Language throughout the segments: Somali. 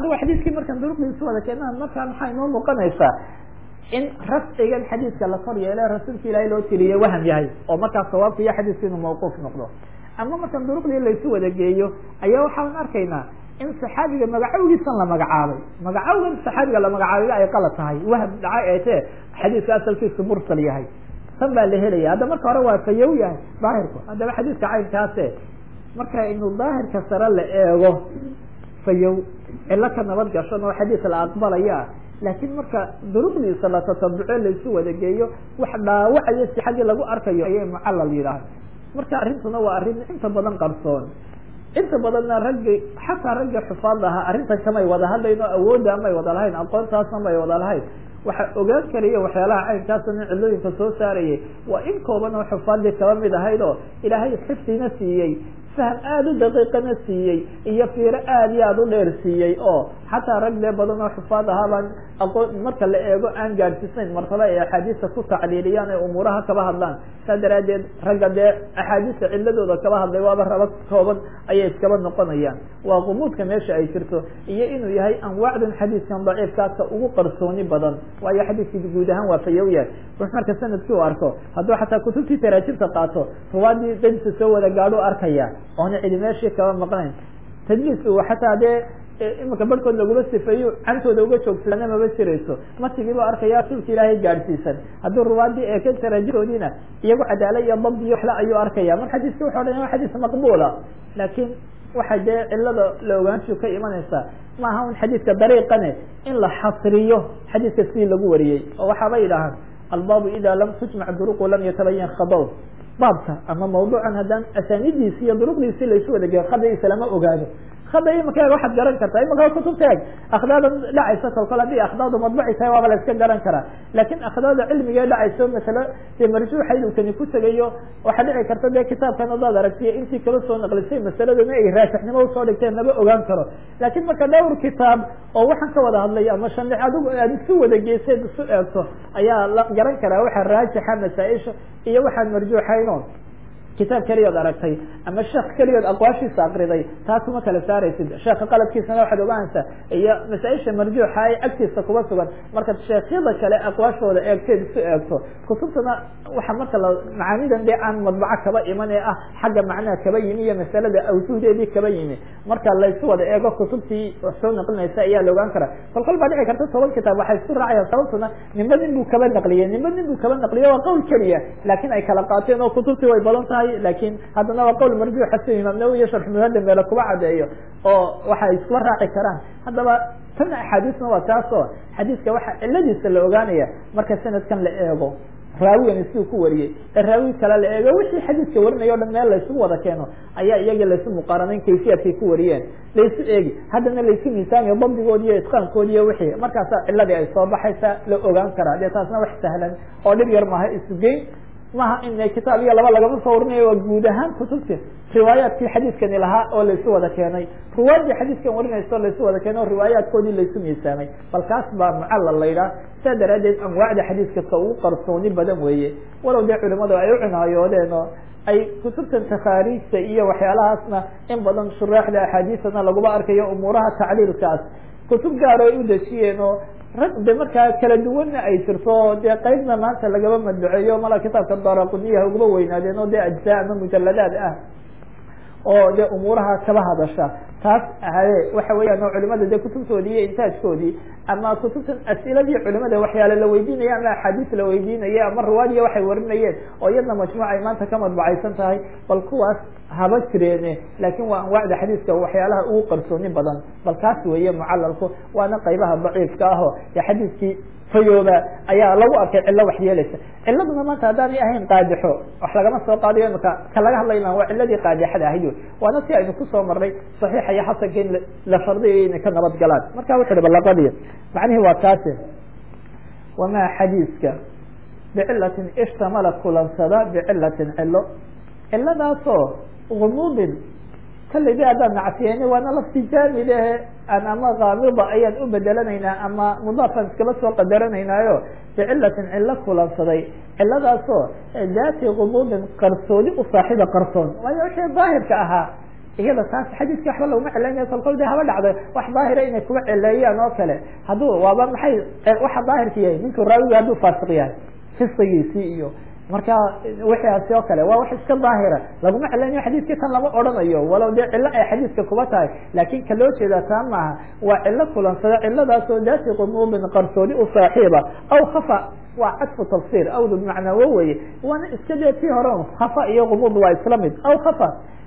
adigo xadiiskii markaan duruqdiisu wada keenaa markaa maxaa inoo muuqanaysaa in rafcigan xadiiska la kor yeele rasuulka ilaahay loo tiriye waham yahay oo markaas sawaabka iyo xadiiska inuu mawquuf noqdo ama markaan duruqdii laysu wada geeyo ayaa waxaan arkaynaa in saxaabiga magacowgiisan la magacaabay magacowgan saxaabiga la magacaabayba ay qalad tahay waham dhacay ee tee xadiiska asalkiisu mursal yahay tan baa la helaya hadda marka hore waa fayow yahay daahirku haddaba xadiiska caynkaase marka inuu daahirka sare la eego fayow cilo ka nabad gashan oo xadiis la aqbalaya laakiin marka duruqdiisa la tatabuco laysu wada geeyo wax dhaawacayo si xaggii lagu arkayo ayay mucallal yidhaahda marka arrintuna waa arrin inta badan qarsoon inta badanna raggi xataa ragga xufaad ahaa arrintan kamay wada hadlayn oo awoodda amay wada lahayn aqoontaasna may wada lahayn waxa ogaan karaya waxyaalaha caynkaasna cilooyinka soo saarayay waa in kooban oo xufaadii kaba mid ahayd oo ilaahay xifdina siiyey faham aada u daqiiqana siiyey iyo fiiro aada iyo aada u dheer siiyey oo xataa rag dee badan oo xufaad ahaabaan aqoon marka la eego aan gaadhsiisnayn martaba ay axaadiista ku tacliiliyaan ee umuuraha kaba hadlaan saa daraadeed ragga dee axaadiista ciladooda kaba hadlay waaba raba kooban ayay iskaba noqonayaan waa qumuudka meesha ay jirto iyo inuu yahay anwaacdan xadiiskan daciifkaasa ugu qarsooni badan waayo xadiiskii guud ahaan waa fayow yahay rux marka sanadkii u arko hadduu xataa kutubtii taraajibta qaato ruwaadii dadisa soo wada gaadho arkaya oona cidi meeshii kaba maqnayn tadliis u xataa dee imika barhkood laguma sifeeyo cantooda uga joogsadana maba jirayso matigiiba arkaya rasuulka ilaahay gaadhsiisan hadduu ruwaadii eeke taraajibtoodiina iyagu cadaala iyo dab iyo waxla ayuu arkaya mar xadiiska wuxu odhan waa xadiis maqbuula laakiin waxa dee cilada la ogaanshu ka imanaysa maaha un xadiiska dariiqane in la xasriyo xadiiska sidii lagu wariyey oo waxaaba yidhaahaan albaabu ida lam tujmac duruqu lam yatabayan khadow baabka ama mawduucan haddaan asaanidiisi iyo duruqdiisi laysu wada geeyo khadaiisa lama ogaado khada imaka waxaad garan kartaa imaka kutubta eg akhdaada dhacaysa kol kol haddii akhdaadu madbuci tahay waaba la iska garan karaa laakin akhdaada cilmigee dhacayso masale dee marjuuxayd uu kani ku tegayo waxaa dhici karta dee kitaabkan hadaad aragtiyo intii kala soo naqlisay masaladana ay raasixnimo usoo dhigteen lama ogaan karo laakin marka dhowr kitaab oo waxaan ka wada hadlay ama shanlix adigu aad isu wada geyseed isu eegto ayaa la garan karaa waxa raajixa masaaisha iyo waxaan marjuuxayno kitaab keliyood aragtay ama sheekh keliyood aqwaashiisa akriday taas uma kala saaraysid sheeka qaladkiisana waxaad ogaanaysaa iyo masaaisha marjuuxa ay agtiisa kuba sugan markaad sheekhyada kale aqwaashooda eegteed isu eegto kutubtana waxa marka la macaanidan dee aan madbaco kaba iman ee ah xagga macnaha kaba yimi iyo masalada awjuhdeedii kaba yimi marka laysu wada eego kutubtii soo naqlinaysa ayaa la ogaan karaa kol kol baa dhici karta toban kitaab waxay isku raacayaan sababtuna nimba nin buu kaba naqliyey nimba nin buu kaba naqliye waa qowl keliya laakin ay kala qaateen oo kutubtii way badan tahay lakin haddana waa qowl marjuuxa si imaam nawowi iyo sharx muhadam meele kuba cadeeyo oo waxay iskula raaci karaan haddaba tan axaadiisna waa taas oo xadiiska waxa ciladiisa la ogaanaya marka sanadkan la eego raawigan siduu ku wariyey ee raawi kale la eego wixii xadiiska warinaya o dhan meel laysugu wada keeno ayaa iyaga laysu muqaaranayn kayfiyaadkay ku wariyeen laysu eegi haddana laysu miisaamiyo dabdigoodi iyo itqaankoodi iyo wixii markaasa ciladii ay soo baxaysa la ogaan karaa dee taasna wax sahlan oo dhib yar maaha isugeyn maha in kitaab iyo laba lagama soo warinayo waa guud ahaan kutubta riwaayaadkii xadiiskani lahaa oo laysu wada keenay ruwaadii xadiiskan warinaysa oo laysu wada keenay oo riwaayaadkoodii laysu miisaamay bal kaas baa mucallal la yidhaah saa daraadeed anwaacda xadiiska ka ugu qarsooni badan weeye walow dee culimadu ay u cinaayoodeen oo ay kutubtan takhaariijta iyo waxyaalahaasna in badan shuraaxda axaadiisana laguma arkayo umuuraha tacliilkaas kutub gaar ay u dejiyeen oo rag de markaa kala duwanna ay jirto dee qeybna maanta lagaba madbaceeyo mala kitaabka daraquniyaha ugaba weynaadeen oo dee ajzaa ama mujaladaad ah oo dee umuuraha kaba hadasha taas ahaye waxa weeyaan oo culimada dee kutubtoodii iyo intaajkoodii ama kutubtan asiladii culimada waxyaale la weydiinaya ama axaadiis la weydiinaya ama ruwaadiya waxay warinayeen oo iyadna majmuuc ay maanta ka madbacaysan tahay bal kuwaas haba jireene laakin waa anwaacda xadiiska waxyaalaha ugu qarsooni badan bal kaas weeye mucalalku waana qaybaha daciifka aho ee xadiiskii fayooba ayaa lagu arkay cillo wax yeelaysa ciladuna maanta haddaanay ahayn qaadixo wax lagama soo qaadayo imaka ka laga hadlayna waa ciladii qaadixada ahayd waana si aynu kusoo marnay saxiixa iyo xasanka in la shardiyayo inay ka nabad galaan marka wuxu uhi balaqadii macnihi waa kaasi wamaa xadiiska bicilatin ishtamala kulansada bicilatin cilo ciladaasoo gumuudin kaledi haddaan nacsiyeeni waana lafti jaamilehe an ama kaamida ayaan u bedelanaynaa ama mudaafan iskaba soo qadaranaynaayo bicilatin cilo kulansaday ciladaasoo daati gumuudin qarsoodi u saaxiiba qarsoon waayo wixii daahirka ahaa iyada taas xadiiska waxba laguma celaynaya kolkol de haba dhacda wax daahira inay kuga celeeyaan oo kale hadduu waaba maxay waxa daahirka yahay ninkuu raawiga hadduu faasiq yahay fisigiisii iyo marka wixiaasi oo kale waa wax iska daahira laguma celinayo xadiiskii tan lama odhanayo walow dee cilo ay xadiiska kuba tahay laakin ka loo jeedaa taa maaha waa cilo kulansada ciladaasoo daati qumuubin qarsoodi u saaxiiba aw khafa waa cadfu tafsir awdu bimacnaa wo weye waana iska dee tii hore khafa iyo qumuud waa isla mid aw khafa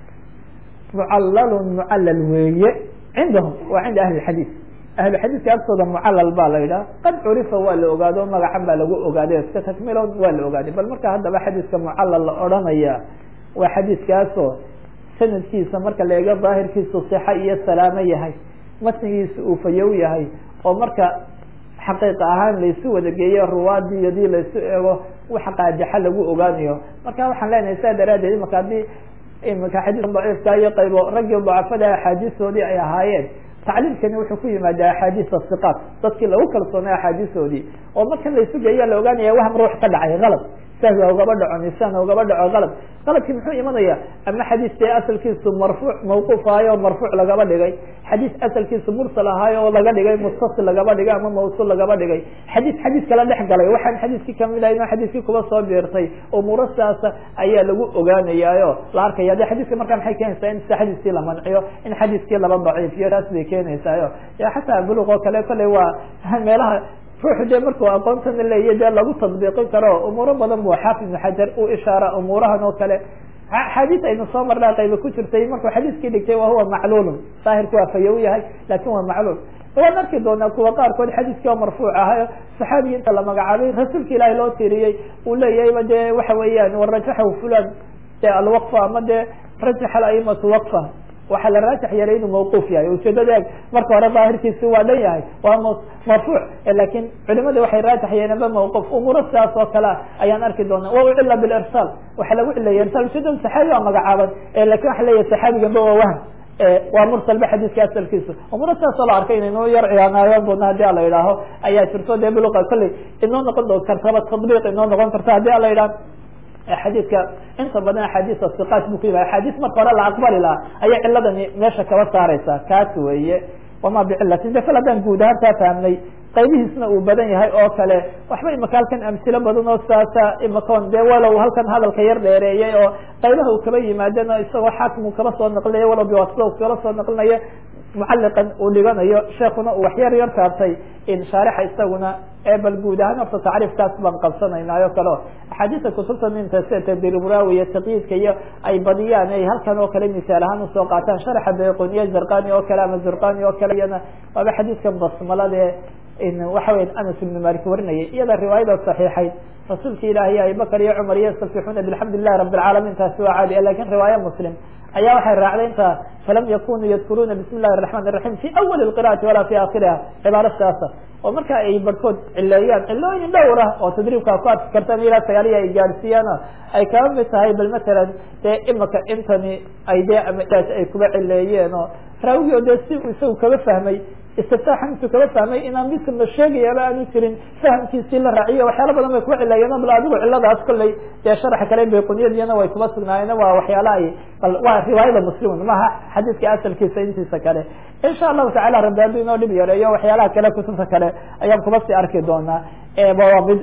mucalalun mucallal weeye cindahum waa cinda ahli xadiis ahlu xadiiska agtooda mucalal baa la yidhaha qad curifa waa la ogaado magacan baa lagu ogaaday iska takmilon waa la ogaaday bal marka haddaba xadiiska mucalal la odhanaya waa xadiiskaasoo sanadkiisa marka la eego daahirkiisu sixa iyo salaamo yahay matnigiisa uu fayow yahay oo marka xaqiiqa ahaan laysu wada geeyo ruwaadii hadii laysu eego waxa qaadaxa lagu ogaanayo marka waxaan leenahay saa daraadeed imaka haddii imika xadiiska daciifka iyo qaybo raggii dacafada axaadiistoodii ay ahaayeen tacliilkani wuxuu ku yimaada axaadiis asiqaat dadkii lagu kalsoonay axaadiistoodii oo marka laysu geeya la ogaanaya wahm ruux ka dhacay kalad sahwa ugaba dhaco nisaan ugaba dhaco kalad qaladkii muxuu imanaya ama xadiis dee asalkiisu marfuuc mawquuf ahaay oo marfuuc lagaba dhigay xadiis asalkiisu mursal ahaay oo laga dhigay muttasil lagaba dhigay ama mawsul lagaba dhigay xadiis xadiis kala dhex galay waxaan xadiiskii kamid ahayn oo xadiiskii kuba soo biirtay umuuro sidaasa ayaa lagu ogaanayaayo la arkaya de xadiiska markaa maxay keenaysaa in sida xadiiskii la manciyo in xadiiskii laba daciifiyo taas bay keenaysaayo ya xataa buluq oo kale kolley waa meelaha ruuxu dee markuu aqoontana leeya dee lagu tadbiiqin karo umuuro badan bu xaafid ibn xajar u ishaara umuurahan oo kale axaadiis aynu soo marnaa qayba ku jirtay markuu xadiiskii dhigtay wa huwa macluulun daahirku waa fayow yahay lakin waa macluul waan arki doonaa kuwa qaarkood xadiiskii oo marfuuc ahayo saxaabigi inta la magacaabay rasuulka ilaahi loo tiriyey uu leeyahayba dee waxa weeyaan warajaxahu fulan de alwaqfa ama dee rajaxa aimatu waqfa waxaa la raajax yeelay inuu mawquuf yahay ujeedada eeg marka hore daahirkiisi waa dhan yahay waa marfuuc lakin culimada waxay raajax yeeleenba mawquuf umuuro sidaas oo kale ayaan arki doona wa ucila bilirsaal waxaa lagu cileeya irsal ujeedada saxaabi waa magacaaban lakin waxa leeyahay saxaabiganba waa wahm waa mursalba xadiiska asalkiisa umuuro sidaasoo la arkay inaynu yar ciyaanaayon doona hadii ala idhaaho ayaa jirto dee buluqa kolley inoo noqon do kartaba tadbiiq inoo noqon karta hadii ala idhaah xadiidka inta badan axaadiis asiqaat bu ku yimad axaadiis marka hore la aqbali lahaa ayay ciladani meesha kaba saareysaa kaas weeye wama bicilatin de kal haddaan guud ahaan kaa fahmnay qaybihiisna uu badan yahay oo kale waxba imaka halkan amsilo badan oo saasa imakon dee walow halkan hadalka yar dheereeyay oo qaybaha uu kaba yimaadana isagoo xaakim uu kaba soo naqlinayo walow biwasida u kala soo naqlinayo mucaliqan uu dhiganayo sheekuna uu wax yar yar taabtay in shaarixa isaguna bal guud ahaan horta tacriifkaas baan qabsanaynayo kale axaadiista kutubta minta sida tadriburawi iyo taqyiidka iyo ay badiyaan ay halkan oo kale misaal ahaan usoo qaataan sharaxa bayquniya zarqani oo kale ama zurqani oo kale iyana waaba xadiiskan basmalade waxa weya anas ibnu malik warinayay iyada riwaayada saxiixayd rasuulka ilaahiy abibakar iyo cumar iyo yastafixuuna bilxamdu lilahi rabi alcaalamiin taasi waa caadi lakin riwaaya muslim ayaa waxay raacday inta falam yakunuu yadkuruuna bismi illahi raxman raxiim fi awali qira'ati walaa fi akhiriha cibaaro sidaasa oo marka ay barhkood cileeyaan cilooyin dhowr ah oo tadriibkaa ku arki kartaan ilaa sagaaliya ay gaadhsiiyaan ay kaba mid tahay bal matalan dee imaka intani ay dee amaas ay kuba cileeyeen oo raawigi o dee si isagu kaba fahmay istiftaaxan intuu kaba fahmay inaan midkan la sheegayaaba aanu jirin fahamkiisii la raaciyo waxyaala badan bay kuba cileeyeen bal adigu ciladaas kolley dee sharaxa kale bayquniyadiyana way kuba sugnaayeen waa waxyaala ay bal waa riwaayada muslimun maha xadiiska asalkiisa intiisa kale insha allahu tacala rabbi hadduu inoo dhib yareeyo waxyaalaha kale kutubta kale ayaan kuba sii arki doonaa waa mid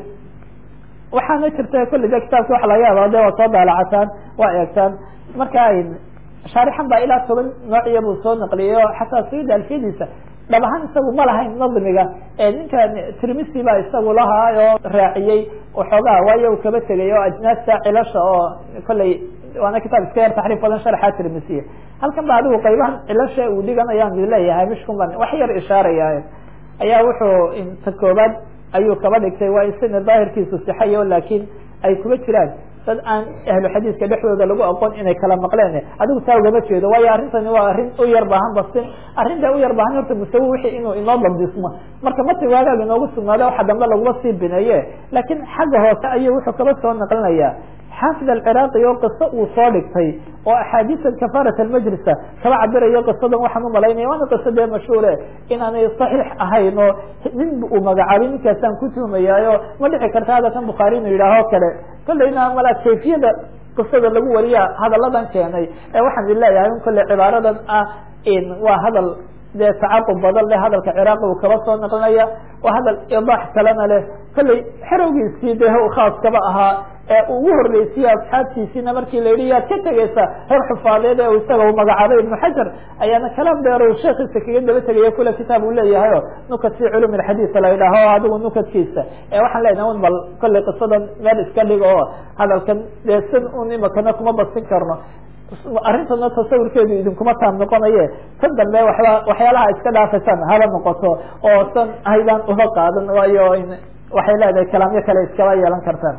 waxaana jirta kulli de kitaabka waxa laga yaaba de waa soo daalacataan waa eegtaan marka shaarixan baa ilaa toban noociya buu soo naqliyay oo xataa sayida alfiyadiisa dhab ahaan isagu ma lahayn nadmiga ninkan tirmisi baa isagu lahaa oo raaciyey waxoogaa waayo u kaba tegay oo ajnaasta cilasha oo kolley waana kitaab iska yar taxriif badan sharxa tirmisiya halkan ba adigu qaybahan cilasha uu dhiganayaan leeyahay mishkun ban wax yar ishaaraya ayaa wuxuu ta koobaad ayuu kaba dhigtay waa isina daahirkiisu sixayo laakin ay kuba jiraan dad aan ahlu xadiiska dhexdooda lagu aqoon inay kala maqleen adigu taa ugama jeedo waayo arrintani waa arrin u yar baahan basin arrinta u yar baahan horta musawi wixii inuu inoo dabdismo marka mati waagaag inoogu sugnaado waxa dambe laguma sii bineeye laakiin xagga hoose ayuu wuxuu kaba soo naqlinaya xaafid alciraaqi oo qiso uu soo dhigtay oo axaadiisa kafarat almajlisa kaba cabirayo qisadan waxaan umalaynaya waana qiso dee mashhuure inaanay saxiix ahayn oo nin uu magacaabay ninkaasaan ku tuhmayaayo ma dhici karta hadalkan bukhaari inuu yidhaaho kale kolleyna mala kayfiyada qisada lagu wariya hadalladan keenay ee waxaan idin leeyahay in kolle cibaaradan ah waa hadal dee tacaqub badan leh hadalka ciraaqi uu kaba soo naqlinaya waa hadal idaax kalena leh kolley xerowgiisii dee khaaskaba ahaa ee ugu horreysiyey asxaabtiisiina markii la yidhi yaad ka tegeysa reer xufaadeed ee isaga uu magacaabay ibnu xajar ayaana kalaam dheer u sheekiisa kaga daba tegaya kule kitaab uu leeyahay o nukat fi culum alxadiis la yidhaaho adigu nukadkiisa ee waxaan leenahay un bal kolley qisadan meel iska dhigo oo hadalkan dee sin un imakana kuma basin karno arrintana tasawurkeedu idinkuma taam noqonaye tan dambe waba waxyaalaha iska dhaafaysaan haba noqoto oo san haydaan uga qaadan waayo waxay leedahay kalaamyo kale iskaba yeelan kartaan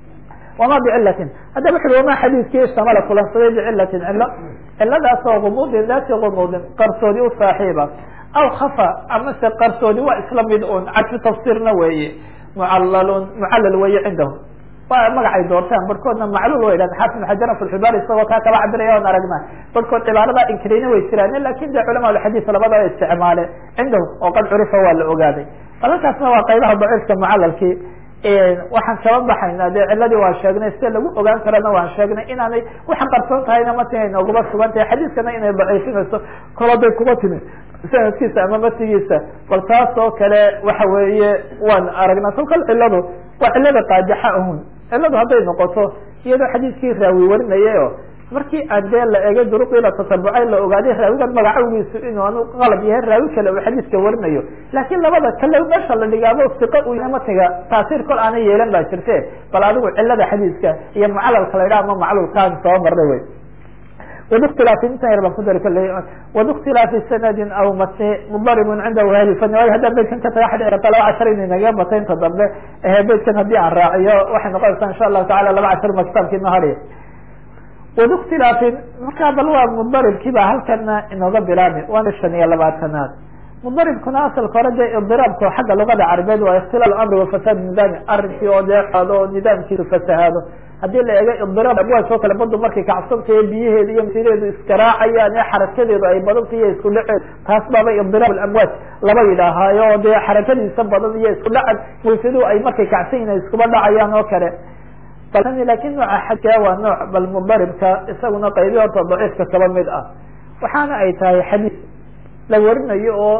wama bicilatin hadda wuxu ui wama xadiiskii ishtamala kulansaday bicilatin cilo ciladaas oo gumuudin daati gumuudin qarsoodi u saaxiiba aw khafa amase qarsoodi waa isla mid un cadfi tafsiirna weeye mucalalun mucallal weeye cindahu waa magacay doortaan barhkoodna macluul way dhahan xaafid ibn xajaran filxibaar isagoo kaa kaba cabiraya on aragna barhkood cibaarada inkirayna way jiraan lakin de culama alxadiis labada isticmaale cindahu oo qad curifa waa la ogaaday balalkaasna waa qaybaha daciifka mucalalkii waxaan kaba baxayna dee ciladii waan sheegnay sida lagu ogaan karana waan sheegnay inaanay waxaan qarsoon tahayna mati ay nooguma sugan tahay xadiiskana inay daciifinayso koladay kuma timi sanadkiisa ama matigiisa bal taas oo kale waxa weeye waan aragnaa kolkal ciladu waa cilada qaajaxa ahun ciladu hadday noqoto iyadoo xadiiskii raawi warinayay o markii aan dee la egay duruqii la tatabucay la ogaaday raawigan magacawgiisu inuu anu qalab yahay raawi kale uu xadiiska warinayo laakiin labada kale meesha la dhigaabo siqa u matiga taasiir kol aanay yeelan baa jirte bal adigu cilada xadiiska iyo mucalalka la yidhaha ama maclulkaan soo marnay wey wbاktilaafi intan yar baan ku dari kale wbاktilaafi sanadin aw mati mudaribun cindahu ahli fani waayo haddaa beydkan ka taga xadhi karta laba cashar inay naga bata inta dambe beydkan haddii aan raaciyo waxay noqonaysaa insha allahu tacala laba cashar ma kitaabki inoo hadhiya wbاktilaafin markaa bal waa mudaribkii ba halkana inooga bilaabi waana shan iyo labaatanaad mudaribkuna asalka hore dee idiraabka xagga luqada carabeed waa ikhtilaal amri wafasaad nidaami arrinkii oo deeado oo nidaamkiisu fasahaado haddii la eego idiraab abwaaj oo kale badu markay kacsantayo biyaheedu iyo masideedu iskaraacayaan ee xarakadeedu ay badanta iyo isku dhaceed taas baaba idiraab amwaaj laba yidhaahaayo oo dee xarakadiisa badan iyo isku dhacan waysaduhu ay markay kacsan yihin ay iskuba dhacayaan oo kale lakin nooca xagka waa nooc bal mudaribka isaguna qaybi horta daciifka kaba mid ah waxaana ay tahay xadiis la warinayo oo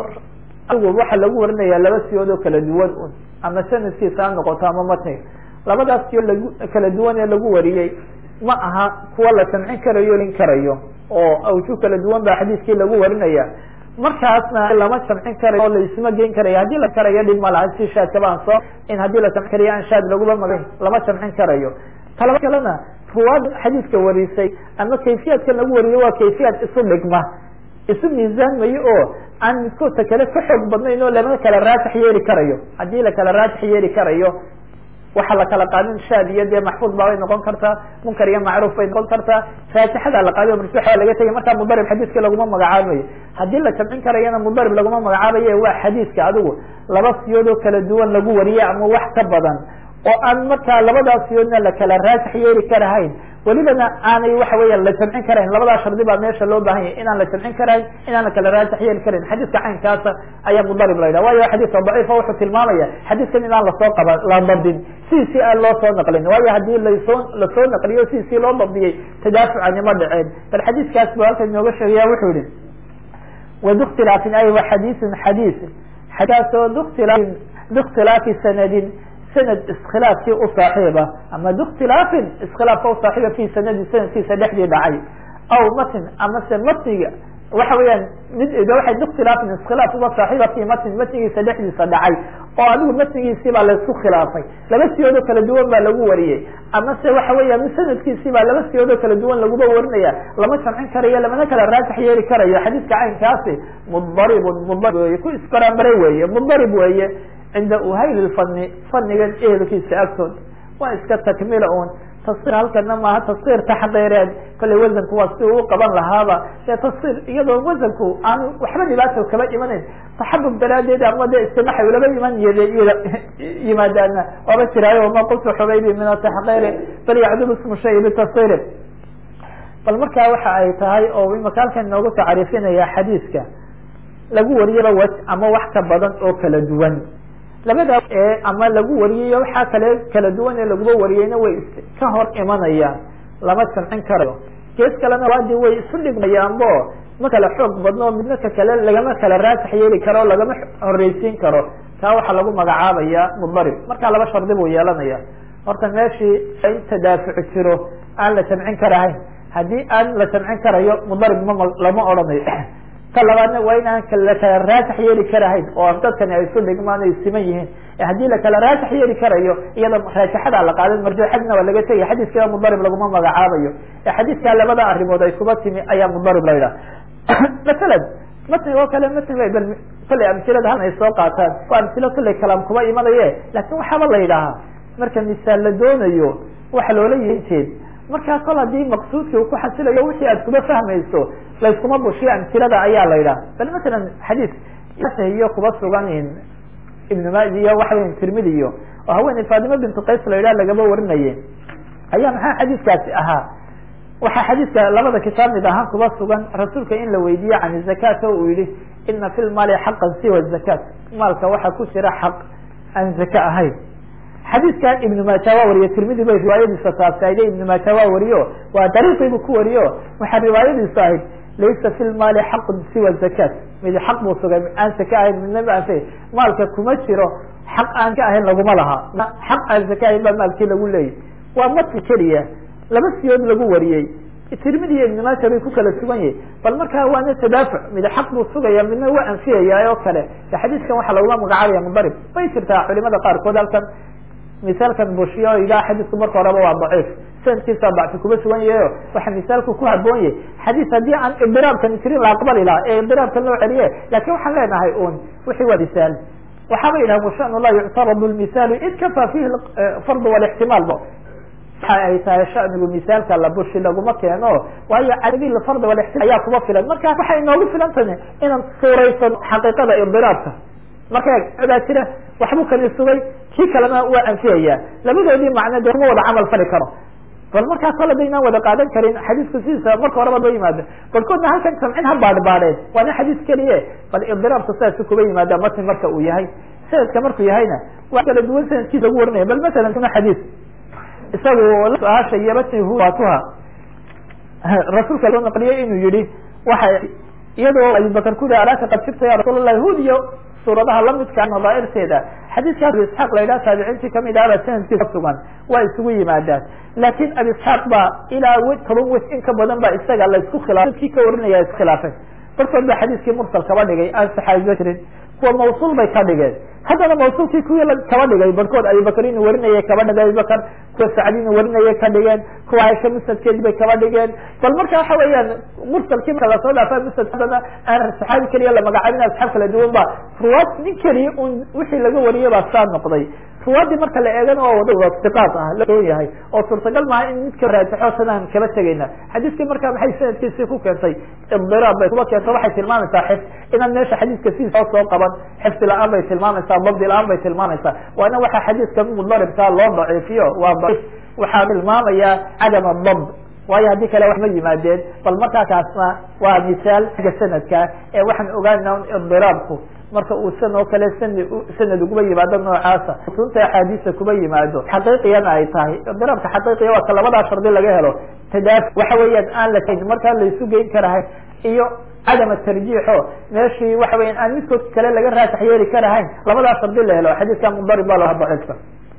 waxa lagu warinaya laba siyood oo kala duwan un ama sanadkiisa ha noqoto ama matniga labadaas siyo lagu kala duwan ee lagu wariyey ma aha kuwa la samcin karayo lin karayo oo awju kala duwan baa xadiiskii lagu warinaya markaasna lama jamcin karayo oo laisma geyn karayo haddii la karayo dhib ma laha si shaadkaba aan soo in haddii la jamcin karayo aan shaad laguba magayn lama jamcin karayo talaba kalena ruwaad xadiiska warisay ama kayfiyaadkan lagu wariyo waa kayfiyaad isu dhigma isu miisaanmayo oo aan midkoodta kale ka xoog badnayn oo lama kala raajix yeeli karayo haddii la kala raajix yeeli karayo waxa la kala qaadin shaad iyo dee maxfuud baabay noqon kartaa munkar iyo macruuf bay noqon kartaa raajixada la qaadiy marjuuxa waa laga tegay markaa mudarib xadiiska laguma magacaabayo haddii la jamcin karayana mudarib laguma magacaabaye waa xadiiska adigu laba siyood oo kala duwan lagu wariye ama wax ka badan oo aan markaa labadaas siyoodna la kala raajix yeeli karahayn welibana aanay waxa weya la jamcin karayn labadaa shardi baa meesha loo baahan yahy inaan la jamcin karayn inaan la kala raajix yeeli karayn xadiiska caynkaasa ayaa mudarib la yidhaha waayo xadiiska daciifa wuxuu tilmaamaya xadiiskan inaan lasoo qaba la dabdin sidiisii aan loo soo naqlin waayo haddii lasoo lasoo naqliyo sidiisii loo dabdiyey tadaafucani ma dhaceen bal xadiiskaas bu halkan inooga sheegaya wuxuu yihi wbاktilaafin ay wa xadiiثun xadiis xadiiskaasoo bktilaafin bاktilaafi sanadin sanad iskhilaafkii u saaxiiba ama bاktilaafin iskhilaafka u saaxiiba fi sanadin sanadkiisa dhexdii dhacay aw matn amase matniga waxa weeyaan mid waxay bاktilaafin iskhilaaf uga saaxiiba fi matn matnigiisa dhexdiisa dhacay oo adigu matnigiisii baa laisku khilaafay laba siyood oo kala duwan baa lagu wariyey amase waxa weya sanadkiisii baa laba siyood oo kala duwan laguba warinaya lama jamcin karayo lamana kala raajix yeeli karayo xadiiska caynkaasi mudaribun mudarib wey ku isbaraanbaray weeye mudarib weeye cinda uhayl fani fanigan ehelkiisa agtood waa iska takmila un tasir halkana maaha tasir taxqiireed kollay wasanku waa si uu qaban lahaaba dee tasir iyadoo wasanku aan waxba dhibaato kaba imanayn taxabub daraadeed ama de istimaxay ulaba iman yimaadaana waaba jiraayo ma qultu xubaybi min ataxqiiri bal yacdul ismu shay bitasiri bal markaa waxa ay tahay oo imaka halkan inoogu tacriifinaya xadiiska lagu wariyaba waj ama wax ka badan oo kala duwan labada ama lagu wariyayo waxaa kale kala duwan ee laguba wariyeyna way ka hor imanayaan lama jamcin karayo gees kalena waadi way isu dhigmayaanbo ma kala xoog badno midna ka kale lagama kala raasax yeeli karo lagama horeysiin karo taa waxaa lagu magacaabaya mudarib markaa laba shardi buu yeelanaya horta meeshii in tadaafuc jiro aan la jamcin karahayn haddii aan la jamcin karayo mudarib ma lama odhanayo ta labaadna waa in aan la kala raasax yeeli karahayn oo dadkani ay isu dhigmaan ay siman yihiin haddii lakala raasax yeeli karayo iyada raajaxada la qaadan marjuuxadna waa laga tegay xadiiska mudarib laguma magacaabayo ee xadiiskaa labada arrimood ay kuba timi ayaa mudarib la yidhaha masalan matniga oo kale matniga bal kollay amsilada halna ay soo qaataan waa amsilo kollay kalaam kuba imanaye laakin waxaaba la yidhaahaa marka misaal la doonayo waxa loola yihin jeed markaa kol haddii maqsuudkii uu ku xasilayo wixii aad kuba fahmayso layskuma bushiyo amsilada ayaa la yidhaha bal masalan xadiis iyo kuba sugan ibn maji iyo waxa weya tirmidi iyo oo haweeney fatima bintu qays la yidhaha lagaba warinaye ayaa maxaa xadiiskaasi ahaa waxaa xadiiska labada kitaab mid ahaan kuba sugan rasuulka in la weydiiye can zakat o uu yihi ina fi lmaali xaqan siwa zakat maalka waxaa ku jira xaq aan zaka ahayn xadiiskan ibnu maaja waa wariye tirmidi bay riwaayadiisa taabsaayde ibnu maaja waa wariyo waa dariiqiibu ku wariyo waxaa riwaayadiisu ahayd laysa fi lmaali xaqun siwa zakat mid xaq buu sugay aan zaka ahayn midna ma anfay maalka kuma jiro xaq aan ka ahayn laguma laha xaq aan zaka ahayn baa maalkii lagu leeyay waa matn keliya laba siyood lagu wariyey tirmidi iyo ibn maaja bay ku kala sugan yihin bal markaa waana tadaafuc mid xaq buu sugaya midna waa anfiyaya oo kale xadiiskan waxaa lagula magacaabaya mudarib way jirtaa culimada qaarkood halkan misaalkan bushiyo o yidhaha xadiisku marka horeba waa daciif sanadkiisa dacfi kuba sugan yahayo waxa misaalku ku haboon yahay xadiis haddii aan ibdiraabkan jirin la aqbali laha ee ibdiraabkan loo celiye lakin waxaan leenahay un wixii waa misaal waxaaba yidhaha washanu la yuctaradu lmisaalu id kafa fihi fardu walixtimaalba waxa ay tahay shanigu misaalka la bushi laguma keeno waayo cadabi fard walixtimaal ayaa kuma filan marka waxay inoogu filan tahay inaan suuraysan xaqiiqada ibdiraabka marka daa jira waxbuu kani sugay kii kalena waa anfiyaya labadoodii macno de kuma wada camal fali karo bal markaa kol hadaynaan wada qaadan karin xadiisku sidiisa marka horeba ba yimaado barkoodna halkan samcin ha baadhbaadheen waana xadiis keliye bal ibdiraabka sidaasi kuba yimaada matn marka uu yahay sanadka markuu yahayna waa kala duwan sanadkiisa lagu warinaya bal masalan kuna xadiis isagu su-aasha iyo matnihu waatuha rasuulka loo naqliyey inuu yihi waxa iyadoo abubakar ku yihi alaaka qad sibta ya rasuul allahi hud iyo suuradaha lamidka nadaairteeda xadiiska abi isxaaq la yidhaha taabiciintii kamid ahba sanadkiisa sugan waa isugu yimaadaan laakin abi isxaaq baa ilaa w toban wes in ka badan ba isaga la isku khilaafay dadkii ka warinaya iskhilaafay barkood ba xadiiskii mursal kaba dhigay aan saxaabiba jirin kuwa mawsuul bay ka dhigeen haddana mawsuulkii kuwii kaba dhigay barkood abibakr inuu warinayay kaba dhigay abibakr kuwa sacdi inuu warinayay ka dhigeen kuwa aisha musnadkeedi bay kaba dhigeen bal marka waxa weeyaan mursalkii marka lasoo dhaafa musnad haddana aan saxaabi keliya la magacaabin asxaab kala duwan ba ruwaad nin keliya un wixii laga wariyay baa saa noqday ruwaadii marka la eegana waa wada iqaad ah laon yahay oo suurtagal maaha in midka raajaxo sanaan kaba tegayna xadiiskii marka maxay sanadkiisii ku keentay idiraab bay kuba keento waxay tilmaamaysaa xif inaan meesha xadiiska sidiisa soo qaban xifdi la-aan bay tilmaamaysaa dabdi la-aan bay tilmaamaysaa waana waxaa xadiiska mudaribkaa loo daciifiyo waa daciif waxaa tilmaamaya cadam adabd waayo haddii kale wax ma yimaadeen bal markaa kaasna waa misaal xagga sanadka ee waxaan ogaana idiraabku marka uu san oo kale san sanad uguba yimaado noocaasa sunta axaadiisa kuba yimaado xaqiiqiyana ay tahay idiraabka xaqiiqiya waa ka labadaa shardi laga helo tadaaf waxa weeyaan aan la markaa laysu geyn karahay iyo cadama tarjiixo meeshii waxa weyan aan midkood kale laga raasax yeeli karahayn labadaa shardi la helo xadiiska mudarib ba laha daciifka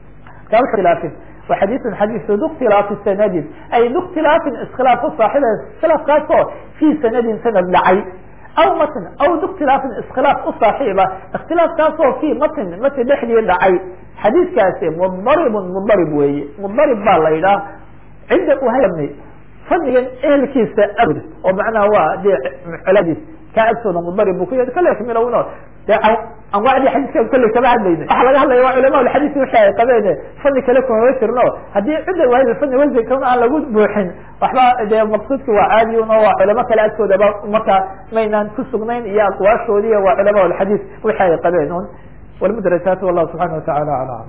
ka khilaafin wa xadiiun xadiisu duktilaafi sanadin ay duktilaafin iskhilaaf u saaxiba iskhilaafkaasoo fii sanadin sanad dhacay aw matn aw duktilaafin iskhilaaf u saaxiiba ikhtilaafkaasoo fii matn matn dhexdii dhacay xadiiskaasi mudaribun mudarib weeye mudarib baa la yidhaah cinda uhayni fadligan ehelkiisa agod oo macnaha waa dee coladiis kaa agtooda mudarib bu ku yahay kale milowno dee anwaacdii xadiiska kolley kama hadlayna waxaa laga hadlaya waa culama alxadiis wixii ay qabeen fadli kale kumama jirno haddii cidda waahid fadli wasankan aan lagu buuxin waxba dee maqsuudki waa caadi un oo waa culamo kale agtoodaba markaa maynaan ku sugnayn iyo aqwaashoodii waa culama alxadiis wixii ay qabeen un walmudrajaat wallahu subxana watacala ala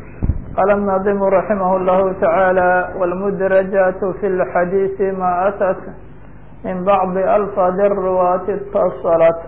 قال الناظم رحمه الله تعالى والمدرجات في الحديث ما أتت من بعض ألفاظ الرواة اتصلت